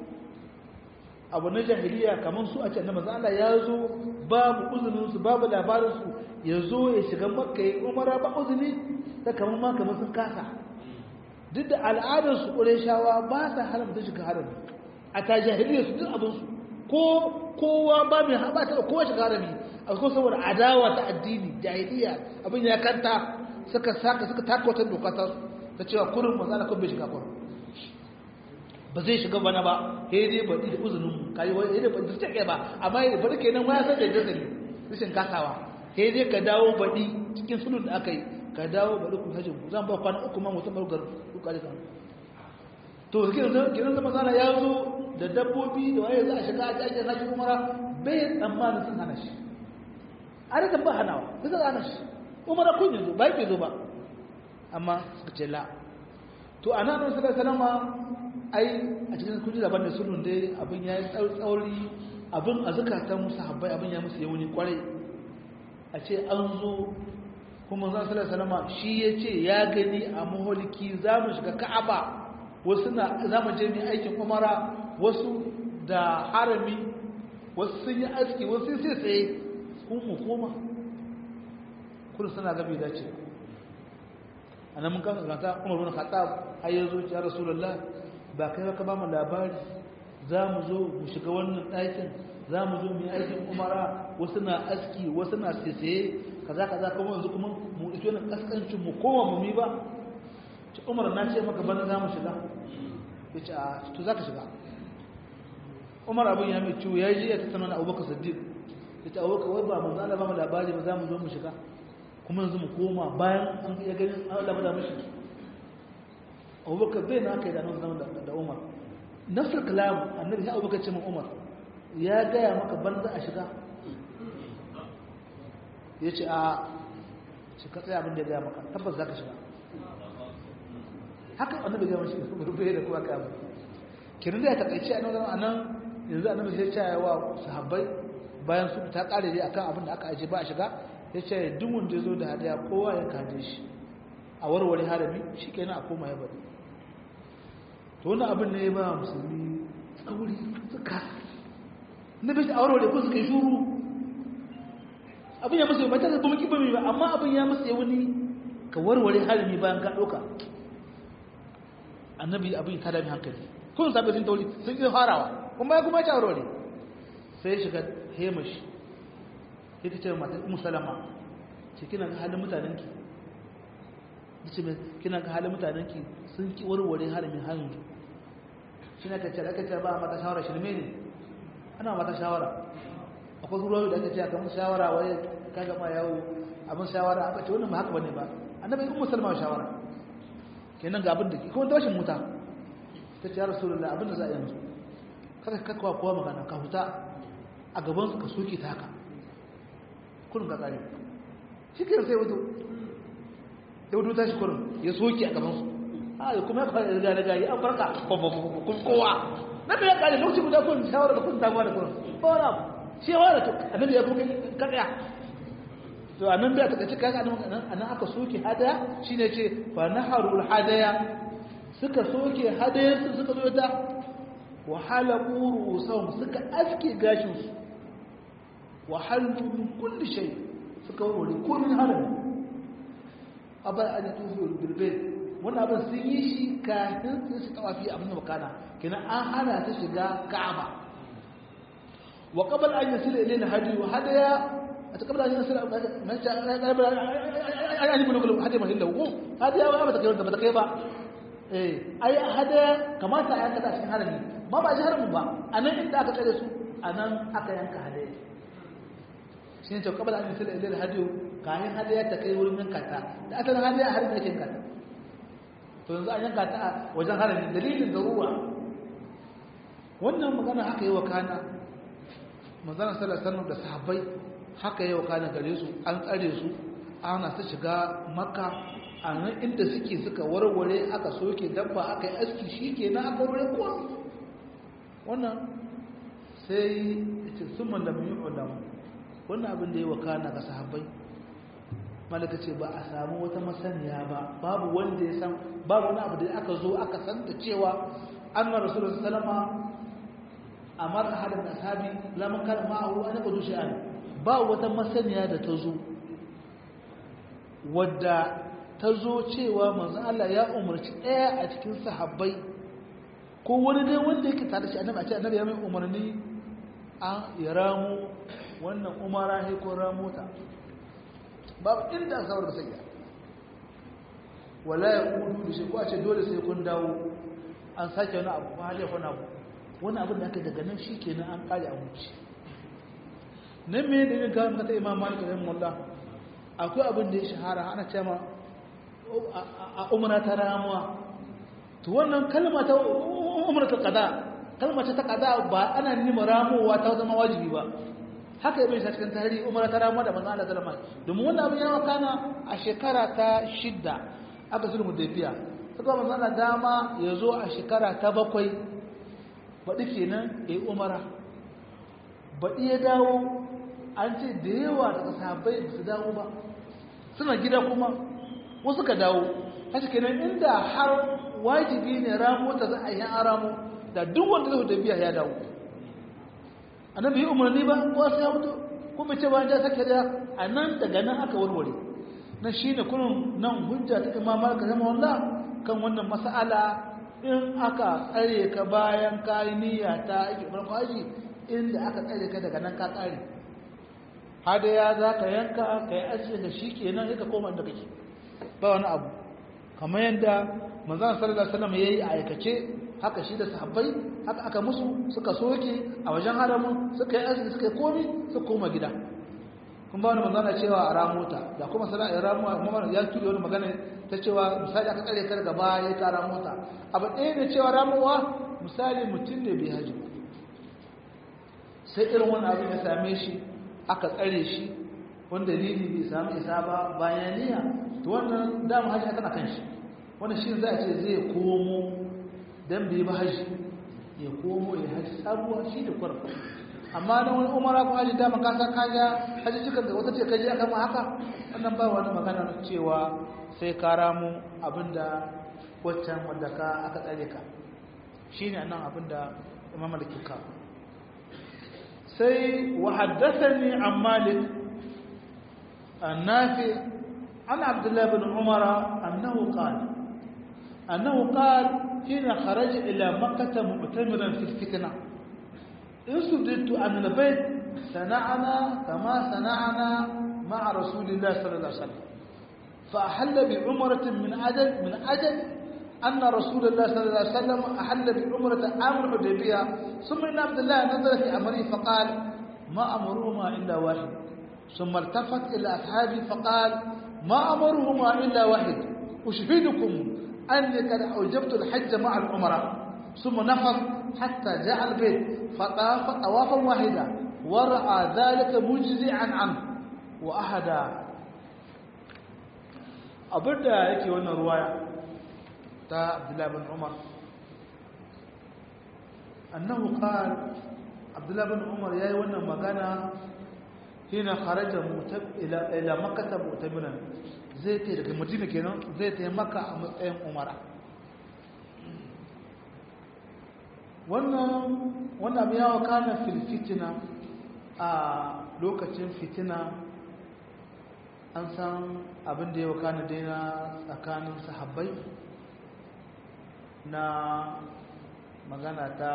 abu na jahiliya kamar su a can na manzo Allah ya zo babu uzunin su babu labarin su ya zo ya shiga makka ya umara ba uzuni ta kamar ma kamar sun kasa duk da al'adar su ƙureshawa ba sa haramta shiga harami a ta jahiliya su duk abin su ko kowa ba mai haɓa ta kowa shiga harami a kuma saboda adawa ta addini jahiliya abin ya kanta suka saka suka taka wata doka ta ta cewa kurin manzo Allah kun bai shiga kurin ba zai shiga bana ba sai dai baɗi da uzunin mu kai wai sai dai ba su take ba amma ya bari kenan ma ya san da jazali rashin kasawa sai dai ka dawo baɗi cikin sulun da aka yi ka dawo baɗi ku hajji zan ba kwana uku ma mutum bargar ku kare kan to kiran kiran zama sana ya zo da dabbobi da waye za a shiga a jaje na shi umara bai tsammanin sun hana shi a rikin ba hanawa sai sun hana shi umara kun yanzu ba yake zo ba amma suka ce la to a nan sallallahu alaihi wasallam ai a cikin kuji daban da sulhun dai abin ya yi tsauri abin a zukatan musu habbai abin ya musu yawuni kwarai a ce an zo kuma zan salar salama shi ya ce ya gani a maholiki za mu shiga ka'aba wasu na za mu je mai aikin umara wasu da harami wasu sun yi aski wasu sai tsaye kun mu koma kudu suna gabi dace a nan mun kan ganta umar bin khattab har yanzu ya rasulullah ba kai ka ba mu labari za mu zo mu shiga wannan ɗakin za mu zo mu yi aikin umara wasu na aski wasu na sese kaza kaza kuma yanzu kuma mu ito na kaskancin mu kowa mu mi ba ci umar na ce maka bana za mu shiga ya ce a to za ka shiga umar abin ya mai ciwo ya yi ya tattauna da abubakar siddiq ya ce abubakar wai ba mu zala ba mu labari ba za mu zo mu shiga kuma yanzu mu koma bayan an ya gani an labada mashi abubakar bai na aka yi da nan zama da umar nafsar kalam annabi ya abubakar ce min umar ya gaya maka banza a shiga ya ce a shi ka tsaya abin da ya gaya maka tabbas za ka shiga haka annabi ya mashi rufe da kuma kayan kirin da ya takaice a nan nan yanzu annabi sai ya wa sahabbai bayan su ta kare dai akan abin da aka aje ba a shiga ya ce duk wanda ya zo da hadaya kowa ya kaje shi a warware harami shi kenan a koma ya bari to wannan abin ne ya ba musulmi tsauri suka na bai a warware ko suka yi shuru abin ya masa ba ta zaba maki ba mai ba amma abin ya masa wani ka warware harami bayan ka ɗauka annabi abin ta dami hankali kun sabi sun tauri sun yi farawa kuma ya kuma ya warware sai ya shiga hemashi sai ta ce matan musalama ce kina ga halin mutanenki ce kina ga halin mutanenki sun ki warware haramin hannu shi na kacce da aka ce ba a mata shawara shirme ne ana mata shawara akwai ruwa da aka ce aka mun shawara wai ka gama yawo abin shawara aka ce wannan ba haka bane ba annabi in musulma shawara kenan ga abin da ke kuma tashin muta ta ce ya rasulullah abin da za a yanzu kada ka kawo kowa magana ka huta a gaban su ka soke ta haka kurin ka tsare shi ke sai wato ya wato tashi kurin ya soke a gaban su a ya kuma ya fara riga riga ya farka kun kowa na da ya kare lokacin guda kun shawara da kun damuwa da kurin ba wani abu shi ya wara to annabi ya kuma kaɗaya to annan da ta kace kaga anan anan aka soke hadaya shine ce fa naharul hadaya suka soke hadaya su suka zo ta wa halaqu ru'usahum suka aske gashin su wa halu min kulli shay suka warware ko min halal abar an tufu bil bayt wannan abin sun yi shi kafin su tawafi abin da bakana kina an hana ta shiga ka'aba wa qabla an yasila ilayna hadi wa hadaya قبل أن ينسل قبل أن يقول لكم هذه مهلة وقوم هذه أول ما تكيبا ما تكيبا أي هذا كما تعالى كذا عشان هرمي ما بقى هرم با أنا إنت أكا كذا أنا أكا ينك هذا شين تو قبل أن ينسل إلى الهدي كاهن هذا تكيب من كذا أصلا هذا هرم يكين كذا to yanzu an yanka ta wajen harami dalilin darura wannan magana haka yi wa kana manzana sallallahu alaihi wasallam da sahabbai haka yau kana gare su an tsare su ana su shiga maka a nan inda suke suka warware aka soke dabba aka yi aski shi ke na aka warware kuwa wannan sai ce sun malam yi ulam wannan abin da ya wakana ga sahabbai malaka ce ba a samu wata masaniya ba babu wanda ya san babu wani abu da aka zo aka san da cewa an na rasulun salama a mara hadin ashabi lamun kan ma'ahu an yaba dushe an ba wata masaniya da ta zo wadda ta zo cewa manzo Allah ya umarci ɗaya a cikin sahabbai ko wani dai wanda yake tare shi annabi a ce annabi ya mai umarni an ya ramu wannan umara he ko ramu ta babu inda aka da sai wala ya kudu da shi ko a ce dole sai kun dawo an sake wani abu ko hali wani abu wani abin da aka daga nan shi kenan an kare a wuce nan me da yin gawar mata imam malik da mullah akwai abin da ya shahara ana cewa a umara ta ramuwa to wannan kalma ta umara ta qada kalma ta qada ba ana nima ramuwa ta zama wajibi ba haka ibn sa cikin tarihi umara ta ramuwa da manzo Allah sallama domin wannan abin ya wakana a shekara ta shidda aka sulhu hudaybiya saka manzo Allah dama ya zo a shekara ta bakwai baɗi kenan yayi umara baɗi ya dawo an ce da yawa daga sahabbai ba su dawo ba suna gida kuma wasu ka dawo haka kenan inda har wajibi ne ramo ta za a yi an ramo da duk wanda zai tafiya ya dawo annabi yi umarni ba ko sai ya mutu kuma ce ba ja sake da a nan daga nan aka warware na shine kullum nan hujja ta imam malik rahimahullah kan wannan mas'ala in aka tsare ka bayan kayi niyya ta ake farko haji inda aka tsare ka daga nan ka tsare hadaya za ka yanka ka yi ajiye da shi kenan ya ka koma inda kake ba wani abu kamar yadda manzan sallallahu alaihi wasallam yayi a aikace haka shi da sahabbai haka aka musu suka soke a wajen haramun suka yi ajiye suka yi komi suka koma gida kun ba wani manzana cewa a ramota da kuma sana'ar ramuwa mamman ya tuɗe wani magana ta cewa misali aka tsare kar gaba ya ta ramota abu ɗaya ne cewa ramuwa misali mutum ne bai haji sai irin wani abin ya same shi aka tsare shi wanda dalili bai samu isa ba bayan niyya to wannan dama hajji tana kan shi wannan shi za a ce zai komo dan bai ba hajji ya komo ya hajji sabuwa shi da kwar amma na wani umara ko hajji dama ka san kaja hajji cikin da wata ce kaje aka ma haka wannan ba wani magana cewa sai ka ramu abinda waccan wanda ka aka tsare ka shine nan abinda imam malik ka sai wa haddathani an malik النافع عن عبد الله بن عمر أنه قال أنه قال حين خرج إلى مكة معتمرا في الفتنة إن سددت أن البيت صنعنا كما صنعنا مع رسول الله صلى الله عليه وسلم فأحل بعمرة من أجل من أجل أن رسول الله صلى الله عليه وسلم أحل بعمرة عام الحديبية ثم إن عبد الله نزل في أمره فقال ما أمرهما إلا واحد ثم التفت إلى أصحابه فقال ما أمرهما إلا واحد أشهدكم أني قد أوجبت الحج مع العمرة ثم نفض حتى جاء البيت فطاف طوافا واحدا ورأى ذلك مجزعا عنه وأحدا abinda yake wannan ruwaya ta abdullahi bin umar annahu qala abdullahi bin umar yayi wannan magana hina kharaja mutab ila ila makkah mu'tamiran zai ta daga madina kenan zai ta makka a matsayin umara wannan wannan abin yawa kana fil fitina a lokacin fitina an san abin da ya wakana daina tsakanin sahabbai na magana ta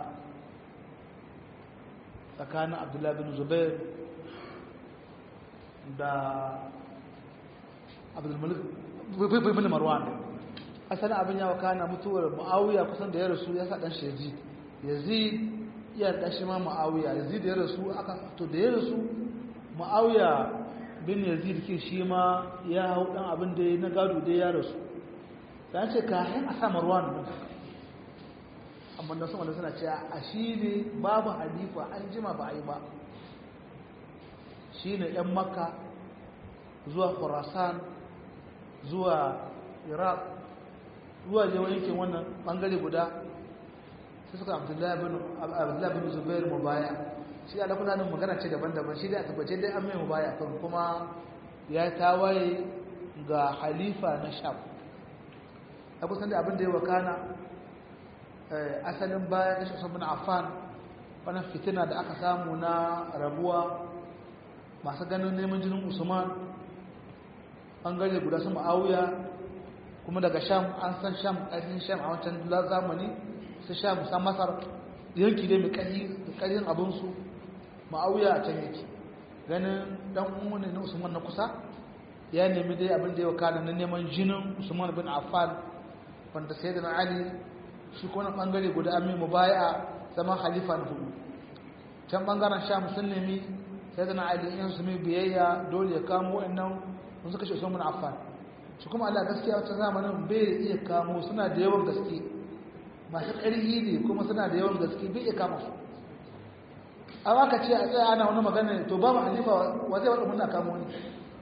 tsakanin abdullahi bin zubair da abdulmalik bin marwan asalin abin ya wakana mutuwar ma'awiya kusan da ya rasu ya sa ɗan shi yazid yazid iya ɗashi ma ma'awiya yazid ya rasu aka to da ya rasu ma'awiya bin yazid ke shi ma ya hau ɗan abin da ya na gado da ya rasu da ce kayan a sa marwan nan amma da sama da suna cewa a shi ne babu halifa an jima ba a yi ba shi ne ‘yan makka zuwa khurasan zuwa iraq zuwa je yankin wannan bangare guda sai suka abdullahi bin zubair mu baya shi da kula nan magana ce daban-daban shi dai a tabbace dai an mai mu baya kan kuma ya tawaye ga halifa na sham a kusan da abin da ya wakana asalin bayan da shi bin affan wannan fitina da aka samu na rabuwa masu ganin neman jinin usman bangare guda su ma'auya kuma daga sham an san sham ƙarfin sham a wancan zamani su sham san masar yanki ne mai ƙarfin abinsu ma'auya a can yake ganin dan umarni na usman na kusa ya nemi dai abin da ya wakana na neman jinin usman bin affan wanda sai da na ali shi kuma bangare guda amin mu baya zama halifa na hudu can bangaren sham sun nemi sai da na ali in su mai biyayya dole ya kamo wa'annan sun suka ce usman bin affan shi kuma Allah gaskiya wata zamanin bai iya kamo suna da yawan gaske masu ƙarfi ne kuma suna da yawan gaske bai iya kama su amma ka ce a tsaya ana wani magana to babu halifa wa zai wadda muna kamo ne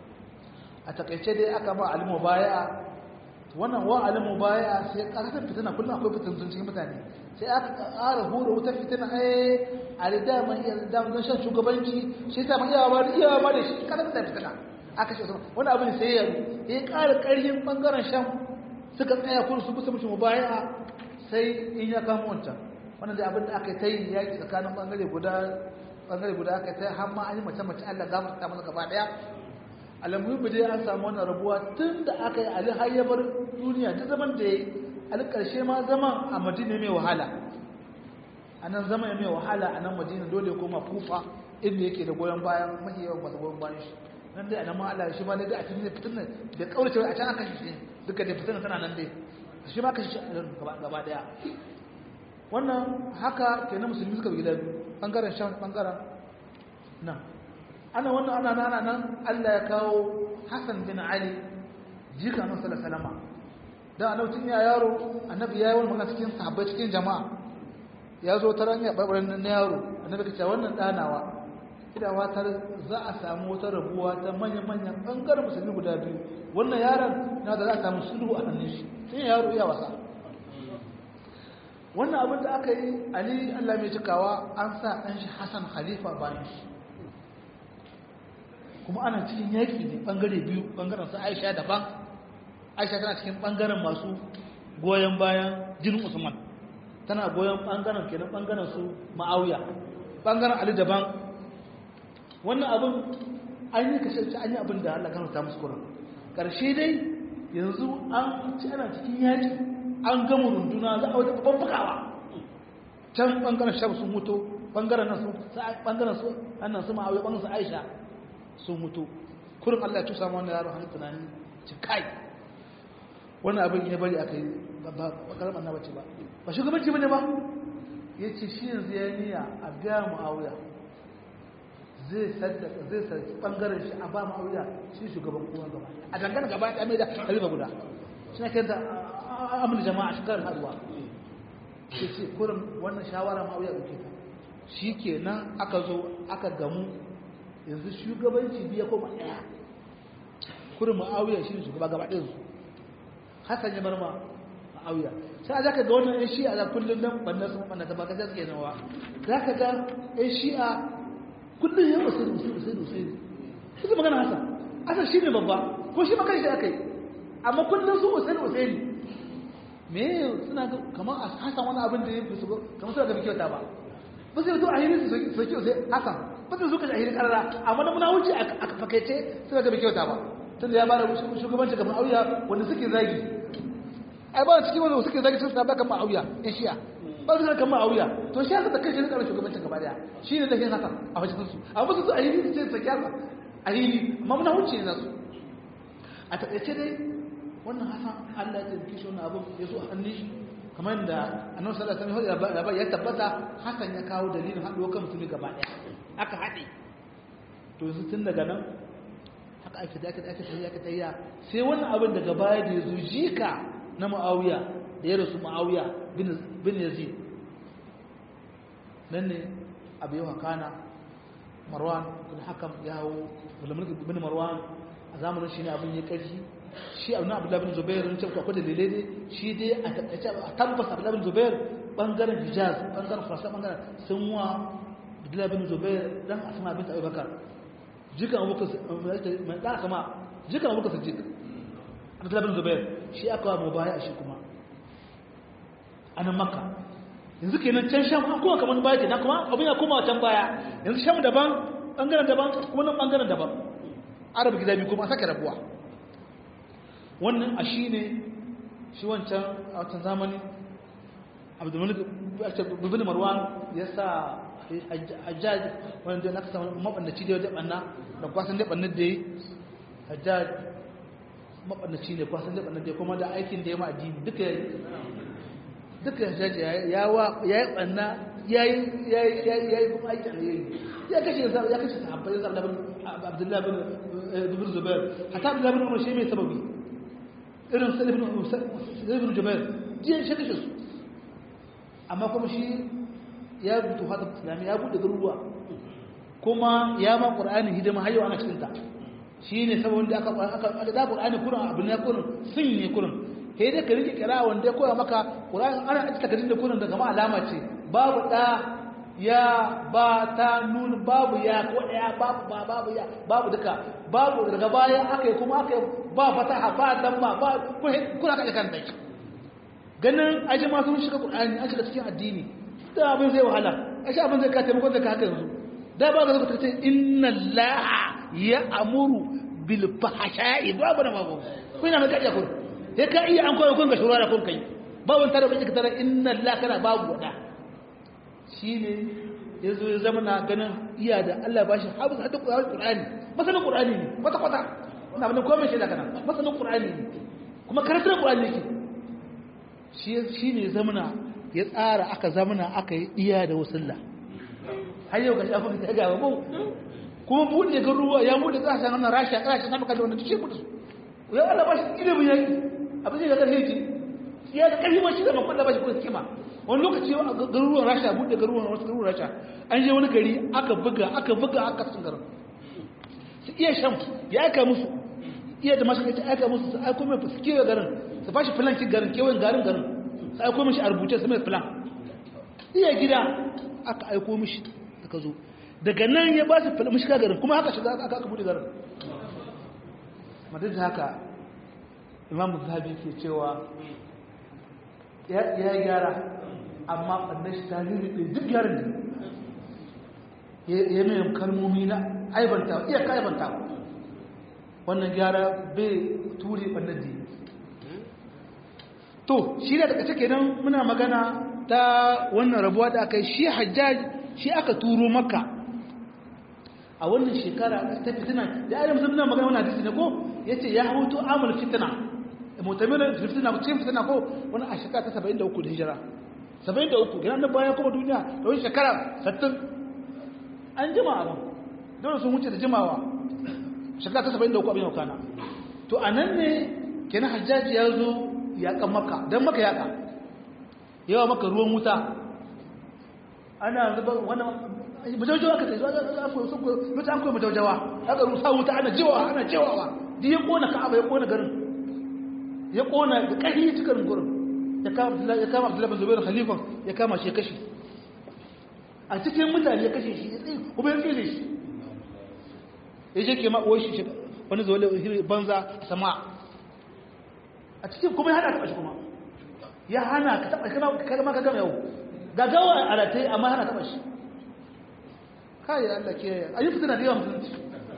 a takaice dai aka ba alimu baya wannan wa alimu baya sai ƙasar fitina kullum akwai fitintun cikin mutane sai aka ƙara hura wutar fitina ai a da dama iya dama don shan shugabanci shi ta ma iyawa da iyawa ba da shi ƙasar da fitina aka ce wani abin sai ya ya ƙara ƙarfin ɓangaren shan suka tsaya kudu su kusa mutum baya sai in ya kama wancan wannan da abin da aka yi ta yi yaƙi tsakanin ɓangare guda ɓangare guda aka yi ta har ma an yi mace mace Allah gafar ta masa gaba ɗaya alamuhi dai an samu wannan rabuwa tun da aka yi ali har ya bar duniya duk zaman da ya yi ali ƙarshe ma zaman a madina mai wahala a nan zama ya mai wahala a nan madina dole koma kufa inda yake da goyon bayan mafi yawan masu goyon bayan shi nan dai a nan ma Allah shi ma dai a cikin fitin nan da kaurace a can aka shi duka da fitin tana nan dai shi ma ka shi gaba daya wannan haka kenan musulmi suka bi gida biyu bangaren shan bangaren nan ana wannan ana nana nan Allah ya kawo Hassan bin Ali jika nan sallallahu alaihi wasallam da annabi ya yaro annabi ya yi wani magana cikin sahabbai cikin jama'a ya zo ta ranya barbarin na yaro annabi ka ce wannan danawa ina watar za a samu wata rabuwa ta manyan-manyan ɓangaren musulmi guda biyu wannan yaron na da za a samu sulhu a hannun shi sai yaro iya wasa wannan abin da aka yi ali allah mai cikawa an sa ɗan shi hassan khalifa bayan shi kuma ana cikin yaƙi ne ɓangare biyu ɓangaren su aisha daban aisha tana cikin ɓangaren masu goyon bayan jinin usman tana goyon ɓangaren kenan ɓangaren su ma'auya ɓangaren ali daban wannan abin an yi kashe an yi abin da allah kan ta musu kuran ƙarshe dai yanzu an ci ana cikin yaƙi an gama runduna za a wata babban bugawa can ɓangaren shaf sun mutu ɓangaren nan su ɓangaren su annan su ma'auya ɓangaren su aisha sun mutu kurin Allah ya tusa ma wannan yaro hannun tunani ci kai wannan abin ya bari aka yi ba karar annabi bace ba ba shugabanci bane ba ya ce shi yanzu ya niya a biya mu'awiya zai saddaka zai sarki bangaren shi a ba mu'awiya shi shugaban kowa gaba a dangane gaba ya mai da halifa guda shi na kai da amin jama'a shi karin haduwa ya ce kurin wannan shawara mu'awiya ɗauke ta shi kenan aka zo aka gamu yanzu shugabanci biya koma ɗaya kurin ma'auya shi ne shugaba gaba ɗin su hassan ya bar ma ma'auya sai a zaka ga wannan yan shi'a za kullum nan banna sun banna ta baka suke nawa za ka ga yan shi'a kullum ya wasu da wasu da wasu da wasu suka magana hassan hassan shi ne babba ko shi magana shi aka yi amma kullum su wasu da wasu ne me suna ga kamar a hassan wani abin da ya fi su kamar suna ga bi kyauta ba ba sai to a yi su soki sai hassan ba zai zuka shahirin karara amma da muna wuce a fakaice suka ga kyauta ba tunda ya bada shugabanci kamar auya wanda suke zagi ai ba cikin wanda suke zagi sun saba kamar auya in shiya ba su kamar auya to shi haka da kai shi ne shugabancin gaba daya shi ne lahin haka a fashin su amma su a yi su ce saki haka a yi amma muna wuce ne nasu a taƙaice dai wannan hasan Allah ya tabbaki shi wannan abin ya zo a hannun shi kamar da annabi sallallahu alaihi wasallam ya tabbata hasan ya kawo dalilin haɗuwa kan mutumi gaba daya aka haɗe to yanzu tun daga nan haka ake da ake ake tafiya ake tafiya sai wannan abin daga baya da ya zo jika na ma'awiya da ya rasu ma'awiya bin yazid nan ne abu yawa kana marwan bin hakam ya hau mulki bin marwan a zamanin shi ne abin ya ƙarfi shi abu na abu labin zubair ne cewa akwai dalilai ne shi dai a tabbata a tabbas abu labin zubair bangaren hijaz bangaren farsa bangaren sun wa Abdullah bin Zubair dan Asma bint Abi Bakar jika Abubakar mai da kama jika Abubakar Siddiq Abdullah bin Zubair shi aka wa mubaya shi kuma anan Makka yanzu kenan can Sham an kuma kaman baya kenan kuma abin ya koma can baya yanzu Sham daban bangaren daban kuma nan bangaren daban Arab gida biyu kuma sake rabuwa wannan a shine shi wancan a wancan zamani Abdul Malik bin Marwan ya sa hajjaj wanda na kasa mabandaci da wajen banna da kwasan da banna da yi hajjaj mabandaci ne kwasan da banna da kuma da aikin da ya ma addini duka ya duka hajjaj ya yi banna ya yi kuma aikin da ya yi ya kashe ya kashe sahabbai ya zaɓa abdullahi bin zubair hata abdullahi bin umar shi mai sababi irin sa ibn jubair jiyan shi kashe su amma kuma shi ya rubuta hada islami ya bude garuruwa kuma ya ma qur'ani hidima har yau ana cikin ta shine sabon da aka aka da qur'ani kuran abin ya kuran sun ne kuran kai dai ka rike kira wanda ya koya maka qur'ani ana aka kadin da kuran daga ma alama ce babu da ya ba ta nun babu ya ko daya babu ba babu ya babu duka babu daga baya aka yi kuma aka ba fataha ba dan ba ba kuna kaje kan dai ganin aje ma sun shiga qur'ani an shiga cikin addini da abin zai wahala a shi abin zai ka taimakon zai ka haka yanzu da ba ga zaka ce inna allaha ya amuru bil fahsha'i ba abu da babu ko ina mai kaje kun sai ka iya an koyo kun ga shura da kun kai ba wani tare bai ka tare inna allaha kana babu wada shine yazo ya zama na ganin iya da Allah ba shi hafiz hadda qur'ani masalan qur'ani ne kwata kwata ina ban komai shi da kana masalan qur'ani ne kuma karatun qur'ani ne shi shine zamana ya tsara aka zamana aka yi iya da wasulla har yau ga shafin ta gaba mu kuma buɗe ga ruwa ya buɗe ƙasashen wannan rasha ƙasashen amurka da wanda duk shi buɗe su ya Allah ba shi ilimin yaki abin zai ga ƙarfi ce ya da ƙarfi ma shi da makon da ba shi kuma kima wani lokaci a garuruwan rasha buɗe garuruwan wasu garuruwan rasha an je wani gari aka buga aka buga aka sun garin su iya shan ya aika musu iya da masu kai aika musu su aiko mai su kewaye garin su fashi filankin garin kewayen garin garin su aiko mishi a rubuce su mai filan iya gida aka aiko mishi aka zo daga nan ya ba su filan mishi garin kuma haka shiga aka aka buɗe garin madad haka imam zahabi ke cewa ya gyara amma ɓannan shi tarihi ɗin duk gyaran ne ya mai kalmomi na aibanta iya ka aibanta wannan gyara bai ture ɓannan da to shi da daga cike nan muna magana ta wannan rabuwa da aka yi shi hajjaj shi aka turo maka a wannan shekara ta fitina da ayyar musamman magana wani hadisi ne ko ya ce ya hutu amul fitina mutamirin fitina cikin fitina ko wani a shekara ta 73 da hijira 73 gina nan bayan kuma duniya da wani shekara 60 an jima abin dole sun wuce da jimawa shekara ta 73 abin yau kana to a nan ne kenan hajjaji ya zo yaƙan maka don maka yaƙa yawa maka ruwan wuta ana zuba wannan majaujawa ka tsaye zuwa an koyi majaujawa aka rusa wuta ana jiwawa ana jiwawa duk ya ƙona ka'aba ya ƙona garin ya kona da ƙarfi cikin gurin ya kama abdullahi zubairu khalifan ya kama shi ya kashe a cikin mutane ya kashe shi ya tsaye kuma ya tsere shi ya je ke ma'uwar shi wani zuwa banza sama a cikin kuma ya hana taɓa shi kuma ya hana ka taɓa shi kama ka gama yau gagawa a ratai amma hana taɓa shi kayi allah ke a yi fitina da yawan musulunci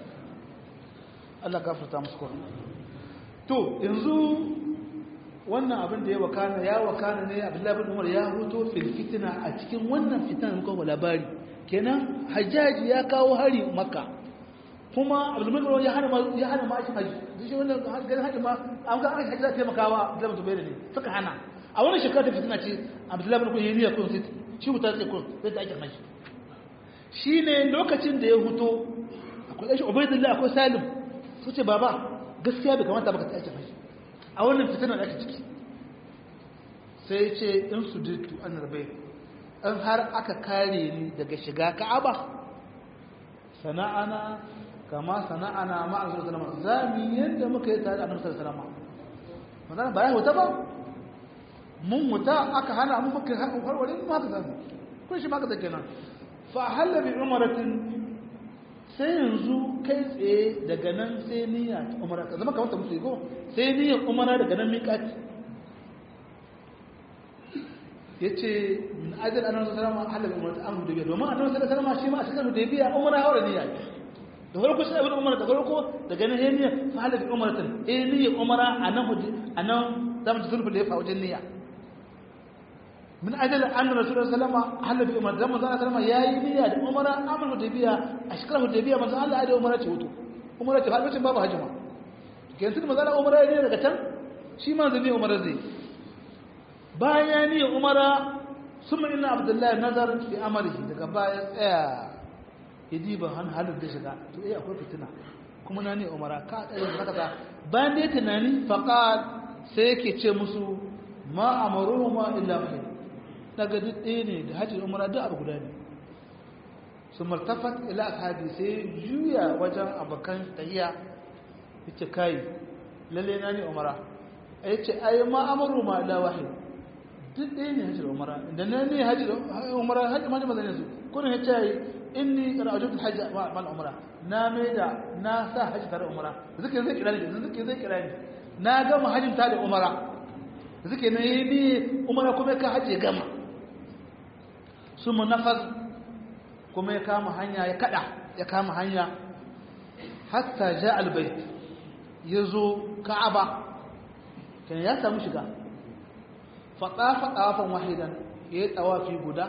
allah gafarta musu kwanan to yanzu wannan abin da ya wakana ya wakana ne abdullahi bin umar ya hoto fil fitina a cikin wannan fitinan muka ba labari kenan hajjaji ya kawo hari makka kuma abdullahi bin umar ya hana ya hana ma shi haji shi wannan ganin haji ma an ga an haji za ta taimakawa abdullahi bin zubair ne suka hana a wannan shekara ta fitina ce abdullahi bin umar ya niyya kun sai shi wuta sai kun sai ta ake haji shine lokacin da ya huto akwai shi ubaidullah akwai salim su ce baba gaskiya bai kamata baka tsaye mai a wannan fitinar da ake ciki sai ce in su dittu an rabai in har aka kare ni daga shiga ka'aba sana'ana kama sana'ana ma'azur salama za mu yadda muka yi tare da annabi salama magana ba ya wuta ba mun wuta aka hana mun muka harware mu haka zan kun shi maka zake nan fa halla bi umaratin sai yanzu kai tsaye daga nan sai niyya ta umara ka zama kamar ta musu ko sai niyyar umara daga nan miƙati ya ce min ajal annabi sallallahu alaihi wasallam halal umara ta amru da biya domin annabi sallallahu alaihi wasallam shi ma a cikin da biya umara hawa niyya da farko sai ibn umara da farko daga nan niyya fa halal umaratin eh niyya umara anan anan zamu ji sulhu da ya fa wajen niyya min ajal annabi sallallahu alaihi wasallam halal bi umara zaman sallallahu alaihi wasallam yayi niyya da umara amru da biya a shekarar da biya manzo Allah ya da umara ce wato umara ce har lokacin babu hajjima kenan tun manzo Allah umara ne daga can shi ma zai umara zai bayan ya umara sun ina abdullahi nazar fi amarihi daga baya tsaya ya diba han halin da shiga to eh akwai fitina kuma na ne umara ka tsaye da haka bayan da ya tunani faqal sai yake ce musu ma amaruhu ma illa khair daga duk ɗaya ne da hajji umara duk abu guda ne su martafat ila ashabi sai juya wajen abokan tahiya yace kai lalle na ne umara yace ai ma amaru ma illa wahid duk ɗaya ne hajji da umara da na ne hajji da umara hajji ma jama'a ne su kuna ya ce inni ra'ajul hajji ma umara na mai da na sa hajji tare da umara zuke zai kira ni zuke zai kira ni na gama hajjin tare da umara zuke na yi ni umara kuma ka hajji gama su mu nafas kuma ya kama hanya ya kada ya kama hanya hatta ja albayt ya zo ka'aba kenan ya samu shiga faɗafa ɗafan wahidan ya yi tsawafi guda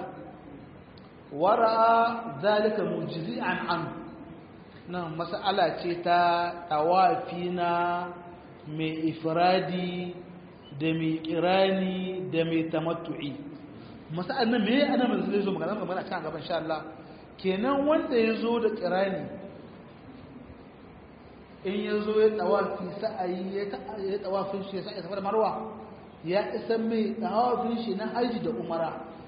wara zalika mujizi an an nan mas'ala ce ta tsawafi na mai ifradi da mai kirani da mai tamattu'i mas'ala nan mai ana mai zai zo magana magana a can gaban sha Allah kenan wanda ya zo da kirani in ya zo ya tsawafi sa'ayi ya tsawafin shi ya sa'a ya marwa ya isa mai tawafin shi na haji da umara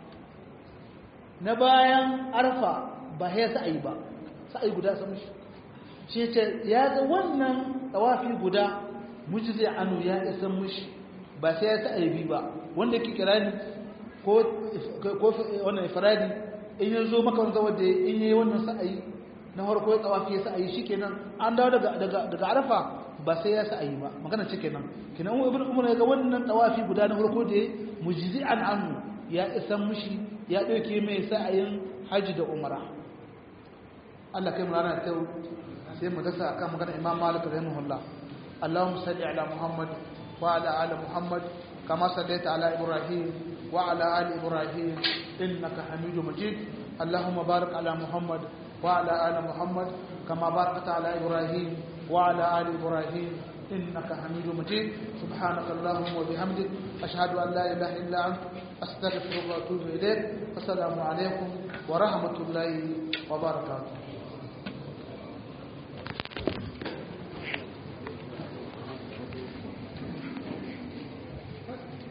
na bayan arfa ba ya sa'ayi ba sa'ayi guda sun mishi shi ce ya ga wannan tawafi guda mujizi anu ya isa mishi ba sai ya sa'ayi bi ba wanda ke kirani ko ko wannan ifradi in ya zo maka wanda wanda in yi wannan sa'ayi na farko ya tawafi ya sa'ayi shikenan an dawo daga daga daga arfa ba sai ya sa'ayi ba magana ce kenan kenan ibn umar ya ga wannan tawafi guda na farko da mujizi an anu ya isa mishi ya dauke mai sa'ayin haji da umara Allah kai mu rana ta sai mu dasa akan magana Imam Malik rahimahullah Allahumma salli ala Muhammad wa ala ali Muhammad kama sallaita ala Ibrahim wa ala ali Ibrahim innaka Hamidum Majid Allahumma barik ala Muhammad wa ala ali Muhammad kama barakta ala Ibrahim wa ala ali Ibrahim إنك حميد مجيد سبحانك اللهم وبحمدك أشهد أن لا إله إلا أنت أستغفرك وأتوب إليك السلام عليكم ورحمة الله وبركاته